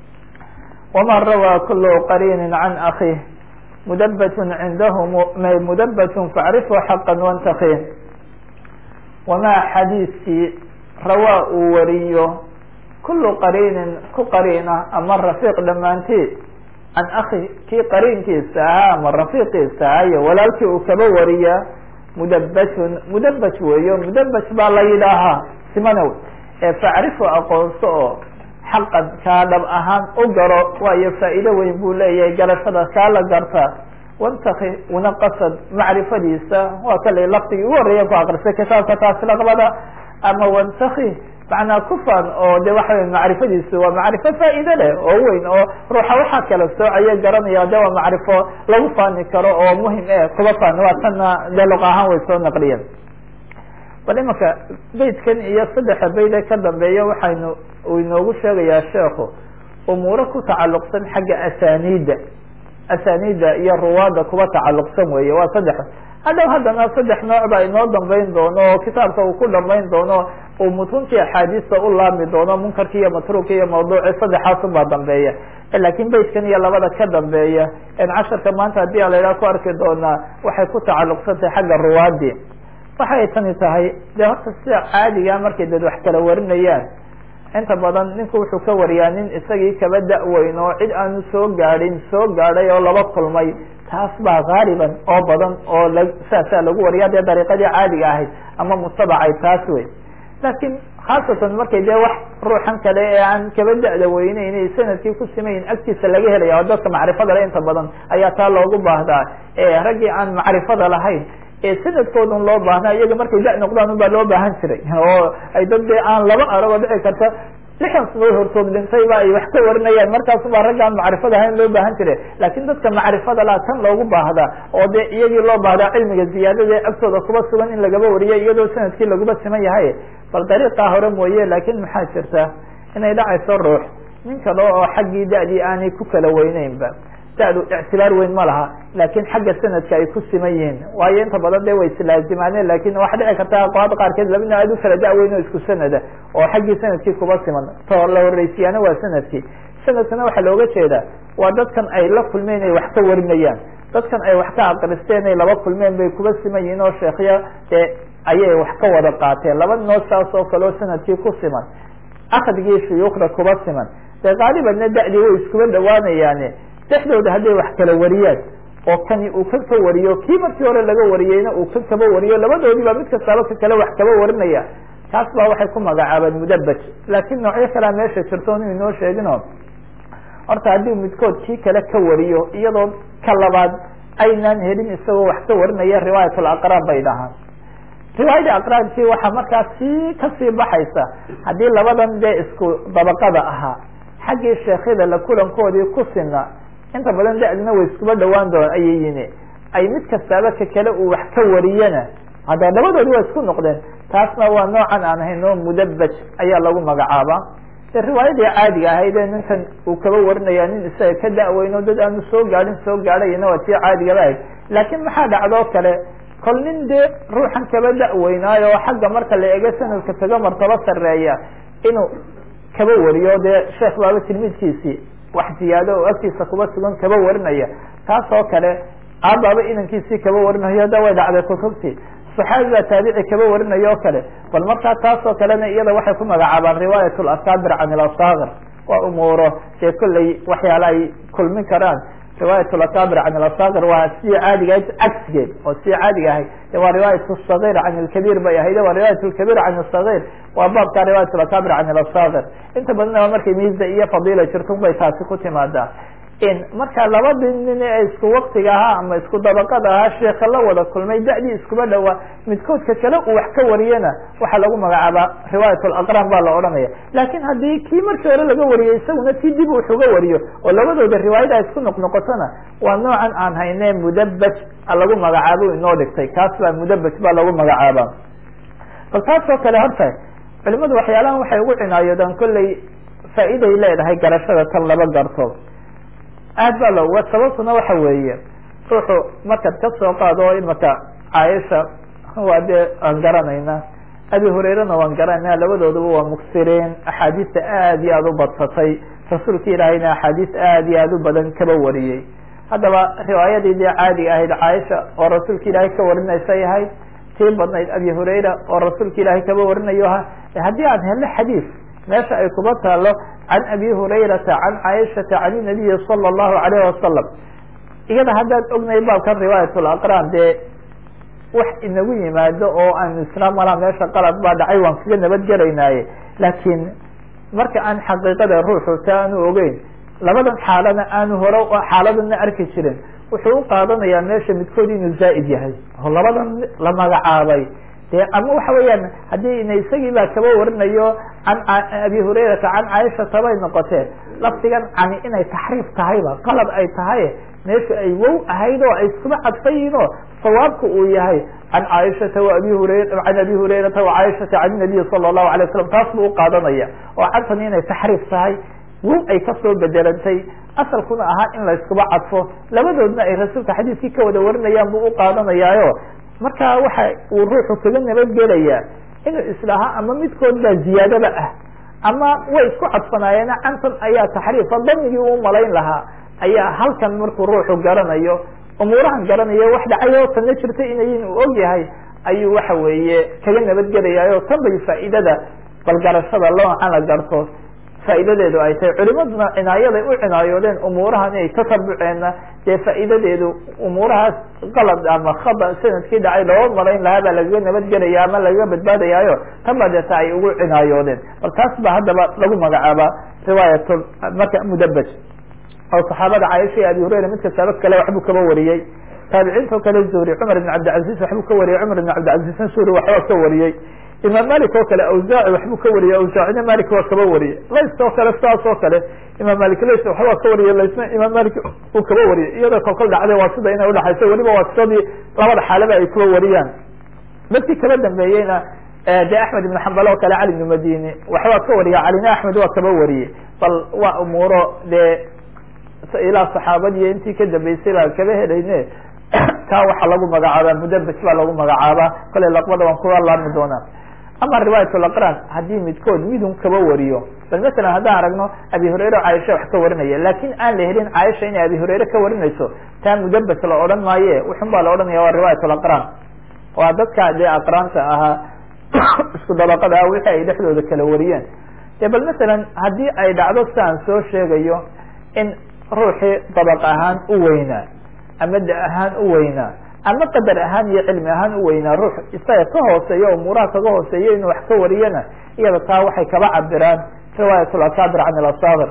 wama rawaa kulu qariinin can akih mudabatun cindahum mudabatun facrifu xaqa wantakih wamaa xadiiskii rawaa uu wariyo kulu qariinin ku qariina ama rafiiq dhammaanteed can akhi kii qariinkiisa ahaa ama rafiiqiisa ahaa iyo walaalkii uu kaba wariya mudabajun mudabaj weeyo mudabaj baa la yidhaahaa simanow ee facrifu aqoonso oo xaqan kaa dhab ahaan u garo waayo faa'iido weyn buu leeyahay garashada kaa la garta wantaki una qasad macrifadiisa waa kale laftigii ugu horreeya ku akrisay kitaabka taasi laqbada ama wantaki macnaa kufan oo de waxa wey macrifadiisu waa macrifo faa'iide leh oo weyn oo ruuxa waxaa kala soocaya garanaya de waa macrifo lagu faani karo oo muhim e kuba faani waa tanna de luq ahaan way soo naqliyeen bal imanka beydkan iyo saddexa beyd ee ka dambeeya waxaynu uu inoogu sheegayaa sheekhu umuuro ku tacalluqsan xagga asaniida asaniida iyo ruwaada kuba tacalluqsan weeye waa saddex hadhow haddana saddex nooc baa inoo dambeyn doono oo kitaabka uu ku dhamayn doono uu mutuntii axaadiista u laami doono munkarki iyo matruuki iyo mawduuci saddexaasun baa dambeeya lakin beydkan iyo labada ka dambeeya en casharka maanta haddii a la idhaha ku arki doonaa waxay ku tacalluqsan tahay xagga ruwaadii waxay tani tahay de horta sida caadiga markay dad wax kala warinayaan inta badan ninku wuxuu ka wariyaa nin isagii kaba da-weyn oo cid aanu soo gaadhin soo gaadhay oo laba kulmay taas baa haaliban oo badan oo la saasaa lagu wariya dee dariiqadii caadiga ahayd ama mutabacay taas wey laakiin khaasatan markay dee wax ruuxan kale ee aan kaba da-da weyneyn sanadkii ku simayin agtiisa laga helaya oo dadka macrifada le inta badan ayaa taa loogu baahdaa raggii aan macrifada lahayn ee sanadkoodun loo baahnaa iyaga markay da- noqdaan unbaa loo baahan jiray oo ay dad dee aan laba aragoo dhici karta lixan sanood hortood dhintayba ay wax ka warinayaan markaasubaa raggaan macrifada ahayn loo baahan jire laakiin dadka macrifada laa tan loogu baahdaa oo dee iyagii loo baahdaa cilmiga ziyaadada ee agtooda kuba sugan in lagaba wariyo iyadoo sanadkii laguba siman yahay bal dariiqaa hore mooye laakin maxaa jirta inay dhacayso ruux nin kale oo xaggii da-dii aanay ku kala weyneynba da-du ictibaar weyn ma laha laakin xagga sanadka ay ku siman yihiin waayo inta badan de way islaazimaaneen lakin waxa dhici karta aqwaada qaarkeed labina aad u kala da-weyn oo isku sanada oo xaggii sanadkii kuba siman to la horeysiyaana waa sanadkii sanadkana waxaa looga jeedaa waa dadkan ay la kulmeen ay wax ka warinayaan dadkan ay wax ka aqristeen ay laba kulmeen bay kuba siman yihiin oo sheekya dee ayay wax ka wada qaateen laba nood saas oo kale oo sanadkii ku siman akdigii shuyuukhda kuba siman dee qaalibanna da-dii way iskuba dhawaanayaane dhexdooda hadday wax kala wariyaan oo kani uu kan ka wariyo kii markii hore laga wariyeyna uu kan kaba wariyo labadoodiiba mid kastaaba ka kale wax kaba warinaya taas baa waxay ku magacaabeen mudabaj laakin noocyo kalea meesha jirto inu inoo sheegino horta haddii midkood kii kale ka wariyo iyadoo ka labaad aynaan helin isagoo wax ka warinaya riwaayat alaqraan bay dhahaan riwaayada aqraabkii waxaa markaa sii kasii baxaysa haddii labadan dee isku dabaqada ahaa xaggii sheekyada la kulankoodii ku sina inta badan da-dina way iskuba dhawaan doon ayay yini ay mid kastaaba ka kale uu wax ka wariyana hadda labadoodi waa isku noqdeen taasna waa noocan aan ahayn oo mudabaj ayaa lagu magacaabaa de riwaayadii caadiga ahayd ee ninkan uu kaba warinaya nin isaga ka da-weyno dad aanu soo gaadhin soo gaadhayna waa tii caadigaba ahayd laakiin maxaa dhacdoo kale kol nin dee ruuxan kaba da-weynaayo oo xagga marka la ego sanadka kaga martabo sareeya inuu kaba wariyo dee sheekh baaba tilmiidkiisii wax ziyaado oo agtiisa kuba sugan kaba warinaya taas oo kale aabaaba inankiisii kaba warinayo da way dhacday kutubtii saxaabi baa taabici kaba warinayo o kale bal markaa taas oo kalena iyada waxay ku magacaabaan riwaayat lasaabir can ilasaakir waa umuuro dee kolley waxyaala ay kulmin karaan riwaayat lakabir can alasakir waa sidii caadiga ahayd cagsigeed oo sidii caadiga ahayd de waa riwaayat sagir can lkabiir bay ahayd waa riwaayat lkabiir can sagir waa baabka riwaayat lakabir can alasakir inta badanna markay miisa iyo fadila jirto bay taasi ku timaadaa marka labadii nin ee isku waktiga ahaa ama isku dabaqada ahaa sheeka la wada kulmay da-dii iskuba dhawaa midkoodka kale uu wax ka wariyana waxaa lagu magacaabaa riwaayat alaqran baa la odhanaya laakin haddii kii markii hore laga wariyay isaguna si dib wax uga wariyo oo labadooda riwaayada isku noqnoqotona waa noocan aan hayne mudabaj lagu magacaabo inoo dhigtay kaas baa mudabaj baa lagu magacaaba bal taas oo kale horta culimadu waxyaalahan waxay ugu cinaayoodaan kolley faa'iiday leedahay garashada tan laba garto aad baa looga sababtuna waxa weeye ruuxu markaad ka soo qaado oo imaka caaisha waa dee aan garanayna abi hurairana waan garanayna labadooduba waa muksiriin axaadiista aad iyo aad u badsatay rasuulka ilaahayna axaadiis aad iyo aad u badan kaba wariyey haddaba riwaayadii dee caadiga ahayd caaisha oo rasuulka ilaahay ka warinaysay ahayd tii badnayd abi hurayra oo rasuulka ilaahay kaba warinayo aha haddii aan helno xadiis meesha ay kuba taalo can abi hurayrata can caaishata can inabiyi sala allahu alayh wasalam iyada haddaan ognay baabkan riwaayat laqran dee wax inagu yimaado oo aan isla malaa meesha qalad baa dhacay waan kaga nabadgelaynaaye laakiin marka aan xaqiiqada ruuxu ta aanu ogeyn labadan xaalana aanu hore xaaladana arki jirin wuxuu u qaadanayaa meesha midkood inuu zaa'id yahay oo labadan la magacaabay de ama waxa weeyaan haddii ina isagii baa kaba warinayo can abi hurayrata can caaishata bay noqoteen lafdigan cani inay taxriif tahayba qalad ay tahay meesha ay wow ahayd oo ay iskuba cadfayiin oo sawaabka uu yahay can caaishata wa abi hurayra can abi hurayrata wa caaishata can nabiyi sala allahu alay wasalam taas buu uqaadanaya oo cantani inay taxriif tahay wow ay kasoo bedelantay asalkuna ahaa in la iskuba cadfo labadoodna ay rasuulka xadiiskii ka wada warinayaan buu uqaadanayaayo marka waxa uu ruuxu kaga nabadgelayaa inuu islahaa ama midkood baa ziyaadaba ah ama way isku cadfanaayeena cantan ayaa taxriifa damigii uu malayn lahaa ayaa halkan markuu ruuxu garanayo umuurahan garanayo wax dhacayo tanna jirta inayin uu og yahay ayuu waxa weeye kaga nabadgelayaayo tan bay faa'iidada balgarashada loocan la garto faa'iidadeedu ay tahay culimaduna cinaayaday u cinaayoodeen umuurahan inay tasabuceenna dee faa'iidadeedu umuurahaas qalad ama khada sanadkii dhacay loo malayn lahaa baa lagaga nabadgelaya ama lagaga badbaadayaayo tan baa deeta ay ugu cinaayoodeen bal taas ba haddaba lagu magacaabaa riwaayat marka mudabaj oo saxaabada caaisha iyo abi hurayra mid kastaaba kale waxbuu kaba wariyey taabiciinto kale zuhri cumar ibn cabdilcaziz waxbuu ka wariyey cumar ibn cabdilcazizna suuri waxba ka wariyey imaam malik oo kale awsaaci waxbuu ka wariyey awsaacina malik waa kaba wariyey lays oo kale saas oo kale imaam malik lays waxbaa ka wariyey laysna imaam malik uu kaba wariyey iyadoo kolkol dhacday waa sida inay udhaxayso weliba waa sidii labada xaalaba ay kuba wariyaan dadkii kaba dambeeyeyna de axmed ibn xambal oo kale cali ibn madini waxbaa ka wariya calina axmed waa kaba wariyey bal waa umuuro dee ilaa saxaabadiiyo intii ka dambeysay baa kaba helayne taa waxaa lagu magacaabaa mudabaj baa lagu magacaabaa kale laqbada waan kuga laabmi doonaa ama riwaayat laqran haddii midkood midun kaba wariyo bal masalan haddaan aragno abi hurayre o caaisha wax ka warinaya laakin aan la helin caaisha inay abi hurayre ka warinayso taa mudabaj la odhan maaye wuxun baa la odhanaya waa riwaayat laqran waa dadka dee aqraanta ahaa isku dabaqada ah wixii ay dhexdooda kala wariyeen de bal masalan haddii ay dhacdo si aan soo sheegayo in ruuxii dabaq ahaan u weynaa ama da ahaan u weynaa ama qadar ahaan iyo cilmi ahaan u weynaa ruux isaga ka hooseeya umuuraha kaga hooseeya inuu wax ka wariyana iyada taa waxay kaba cabiraan riwaayat lakabir can ilasabir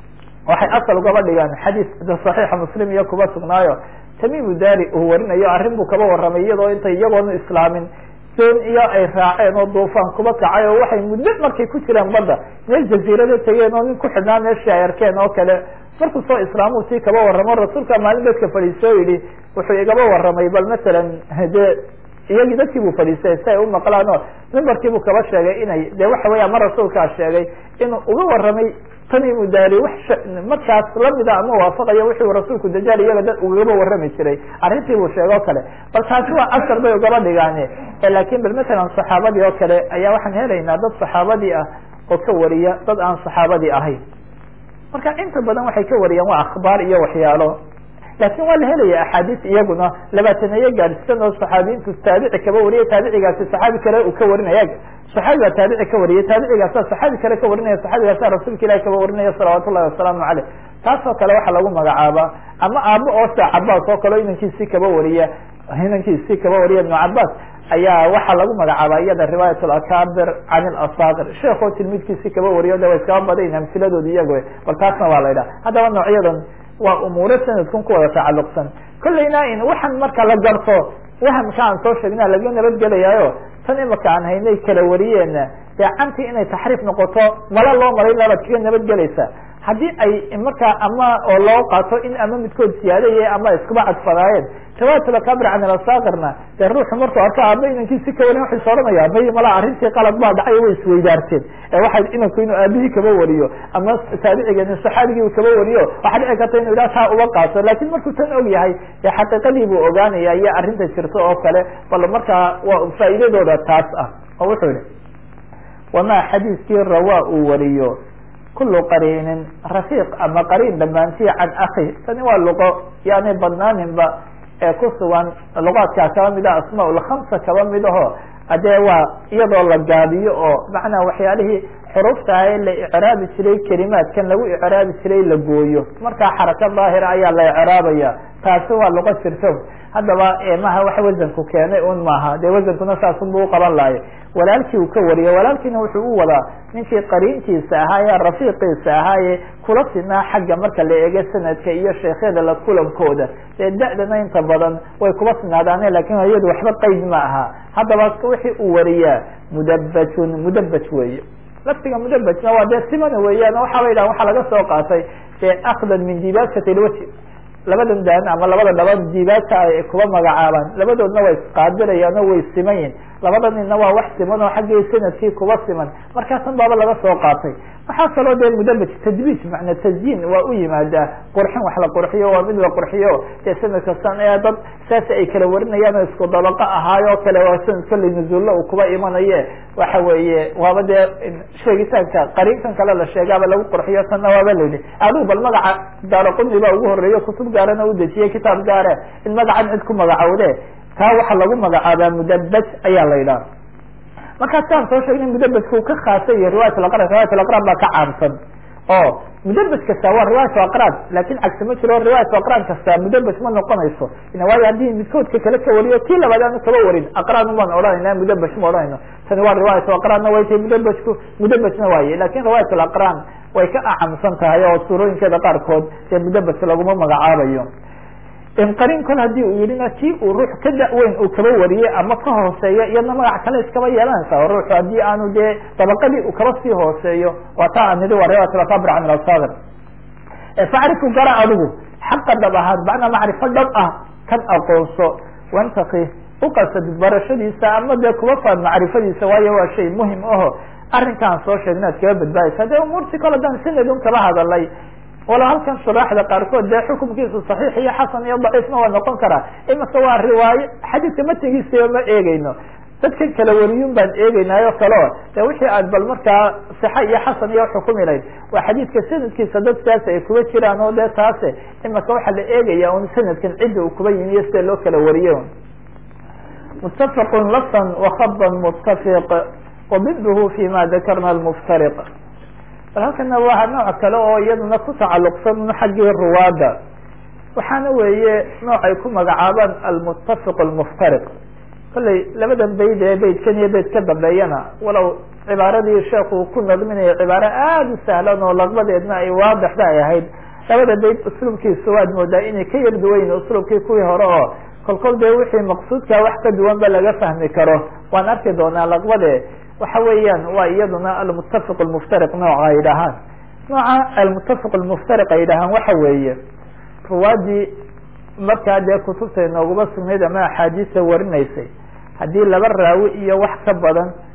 waxay asal ugaba dhigaan xadiis saxiixa muslim iyo kuba sugnaayo tamimu dari uu warinayo arrin buu kaba warramay iyadoo intay iyagoona islaamin doon iyo ay raaceen oo duufaan kuba kacay oo waxay muddo markay ku jiraan badda meel jaziirada tegeen oo nin ku xidhnaa meeshii ay arkeen oo kale markuu soo islaamu tii kaba warramo rasuulka maalin dadka fadhiisoo yidhi wuxuu igaba warramay bal masalan dee iyagii dadkii buu fadhiistay si ay u maqlaan oo mimbarkii buu kaba sheegay inay de waxa weya ma rasuulkaa sheegay inuu uga warramay tamimu daari wax markaas lamida ama waafaqayo wixii rasuulku dajaal iyaga dad ugaba warrami jiray arrintii buu sheege o kale bal taasi waa asar bay ugaba dhigaane lakin bal masalan saxaabadii oo kale ayaa waxaan helaynaa dad saxaabadii ah oo ka wariya dad aan saxaabadii ahayn marka inta badan waxay ka wariyaan waa akhbaar iyo waxyaalo lakin waa la helaya axaadiis iyaguna labaataneeye gaadhsan oo saxaabiyiintu taabici kaba wariya taabicigaasi saxaabi kale uu ka warinaya saxaabi baa taabici ka wariyay taabicigaasa saxaabi kale ka warinaya saxaabigaasa rasuulka ilahi kaba warinaya salawaatu ullahi wasalaamu caleyh taasoo kale waxaa lagu magacaabaa ama aabo oo sida cabaas oo kaleo inankiisii kaba wariya inankiisii kaba wariya ibnu cabaas ayaa waxaa lagu magacaabaa iyada riwaayat lakabir can ilasakir sheekoo tilmidkiisii kaba wariyo de way iskaba badayn amsiladooda iyago bal taasna waa la yidhaha haddaba noocyadan waa umuuro sanadkun ku wada tacalluqsan kolleyna in waxaan marka la garto wahamka aan soo sheegna laga nabadgelayaayo tan imaka aan haynay kala wariyeena dee cantii inay taxriif noqoto mala loo maray labaad kaga nabadgelaysa haddii ay markaa ama oo loo qaato in ama midkood siyaadaya ama iskuba cadfadaayeen riwaayatulakabir can ilasakirna dee ruuxu markuu arko aaba inankiisi ka warin waxay soranaya abay malaa arrintii qalad baa dhacay way isweydaarteen ee waxay inanku inuu aabihii kaba wariyo ama taabicigeeni saxaabigii kaba wariyo waxaa dhici karta inu idhaha taa uba qaato lakin markuu tan og yahay dee xaqiiqadii buu ogaanaya iyo arrinta jirto oo kale bal markaa waa faa'iidadooda taas ah oo wuxuu yihi wamaa xadiiskii rawaa uu wariyo kulu qariinin rafiiq ama qariin dhamaantii can akhi tani waa luqo yaanay badnaaninba ee ku sugan luqaadkaa kaba mid ah asmaa lkhamsa kaba mid aho adee waa iyadoo la gaabiyo oo macnaa waxyaalihii xurufta ah ee la icraabi jiray kelimaadkan lagu icraabi jiray la gooyo markaa xaraka daahira ayaa la icraabaya taasi waa luqo jirto haddaba maha wax wasanku keenay un maaha dee wasankuna saasunbu uqaban lahay walaalkii uu ka wariyo walaalkiina wuxuu u wadaa ninkii qariinkiisa ahaa ee rafiiqiisa ahaaye kula sinaa xagga marka la eego sanadka iyo sheekhyada la kulankooda dee da-dana inta badan way kuba sinaadaane lakin iyadu waxba qeyd ma aha haddaba wixii uu wariyaa mudabajun mudabaj weeye laftiga mudabajna waa dee simana weeyaan waxaa la yidhaha waxaa laga soo qaatay dee akdan min dibaajati lwaji labadan daan ama labada dhaban diibaadka ay kuba magacaabaan labadoodna way isqaabilayaan oo way simayin labada ninna waa wax siman oo xaggii sanadkii kuba siman markaasan baaba laga soo qaatay waxaa kaloo dee mudabaj tadbiij macna tasyiin waa u yimaadaa qurxin wax la qurxiyo waa mid la qurxiyo dee sanad kastan ee dad saas ay kala warinayaan oo isku dabaqo ahaayo kale waa sanad kolley nuzuulla uu kuba imanaye waxa weeye waaba dee sheegitaanka qariinkan kale la sheegaaba lagu qurxiyo tanna waaba la yidhi adigu bal magaca daaraquni baa ugu horeeyo kutub gaarana u dejiyey kitaab gaare in magacan cid ku magacowde taa waxaa lagu magacaabaa mudabaj ayaa la yidhaha markaa siaan soo sheegnay mudabajka uu ka khaasay iyo riwayat alaqrab riwayat alaqrab baa ka caamsan oo mudabaj kasta waa riwayat aqrab lakin cagsi ma jiro riwayat aqrab kasta mudabaj ma noqonayso waayo haddii midkoodka kale ka wariyo kii labaad aanu kaba warin aqraan baan odhanayna mudabaj ma odhanayno tani waa riwayat aqranna way tahay mudabajku mudabajna waaye lakin riwayat alaqran way ka acamsan tahay oo suurooyinkeeda qaarkood dee mudabaj laguma magacaabayo qarin kol hadii uu yihina kii uu ruux ka da-weyn uu kaba wariyey ama ka hooseeyo iyadna magac kale iskaba yeelanaysa oo ruuxu haddii aanu dee dabaqadii uu kaba sii hooseeyo waa taa aan nidi waa riwayat alakabir can alasagir facrifu gara adigu xaqa dhab ahaad macnaa macrifo dhab ah kan aqoonso wantaki uqasad barashadiisa ama dee kuba faad macrifadiisa waayo waa shay muhim aho arrinkaan soo sheegna ad kaba badbaadaysa dee umuurtii kole dan sanad un kaba hadalay wala halkan shuraaxda qaarkood dee xukumkiisu saxiix iyo xasan iyo daciifna waa noqon karaa imika waa riwaayo xadiidka matigiisaba ma eegeyno dadkan kala wariyun baan eegeynaayo kaleo de wixii aad bal markaa sixa iyo xasan iyo xukumi lahayd waa xadiidka sanadkiisa dad saas ay kuba jiraan oo dee taase imika waxaa la eegaya un sanadkan cidda uu kuba yimiyo sida loo kala wariyo mutafaqun lafan wakhaban mutafiq wabidhu fi ma dakarna almuftariq bal halkana waa nooc kale oo iyaduna ku tacaluqsan xaggii ruwaada waxaana weeye nooc ay ku magacaabaan almutafiq almuftariq kolley labadan bayd ee baydkan iyo bayd ka dambeeyana walow cibaaradii sheekhu ku nadminayo cibaaro aada u sahlan oo laqbadeedna ay waadixda ay ahayd labada bayd usluubkiisu waad moodaa inay ka yar duwayn usluubkii kuwii hore oo kolkol dee wixii maqsuudka wax ka duwan ba laga fahmi karo waan arki doonaa laqbade waxa weeyaan waa iyaduna almutafiq almuftariq nooca ay dhahaan nooca almutafiq almuftariq ay dhahaan waxa weeye ruwaadii markaa dee kutubta inooguma sugnayd ama axaadiista warinaysay haddii laba raawi iyo wax ka badan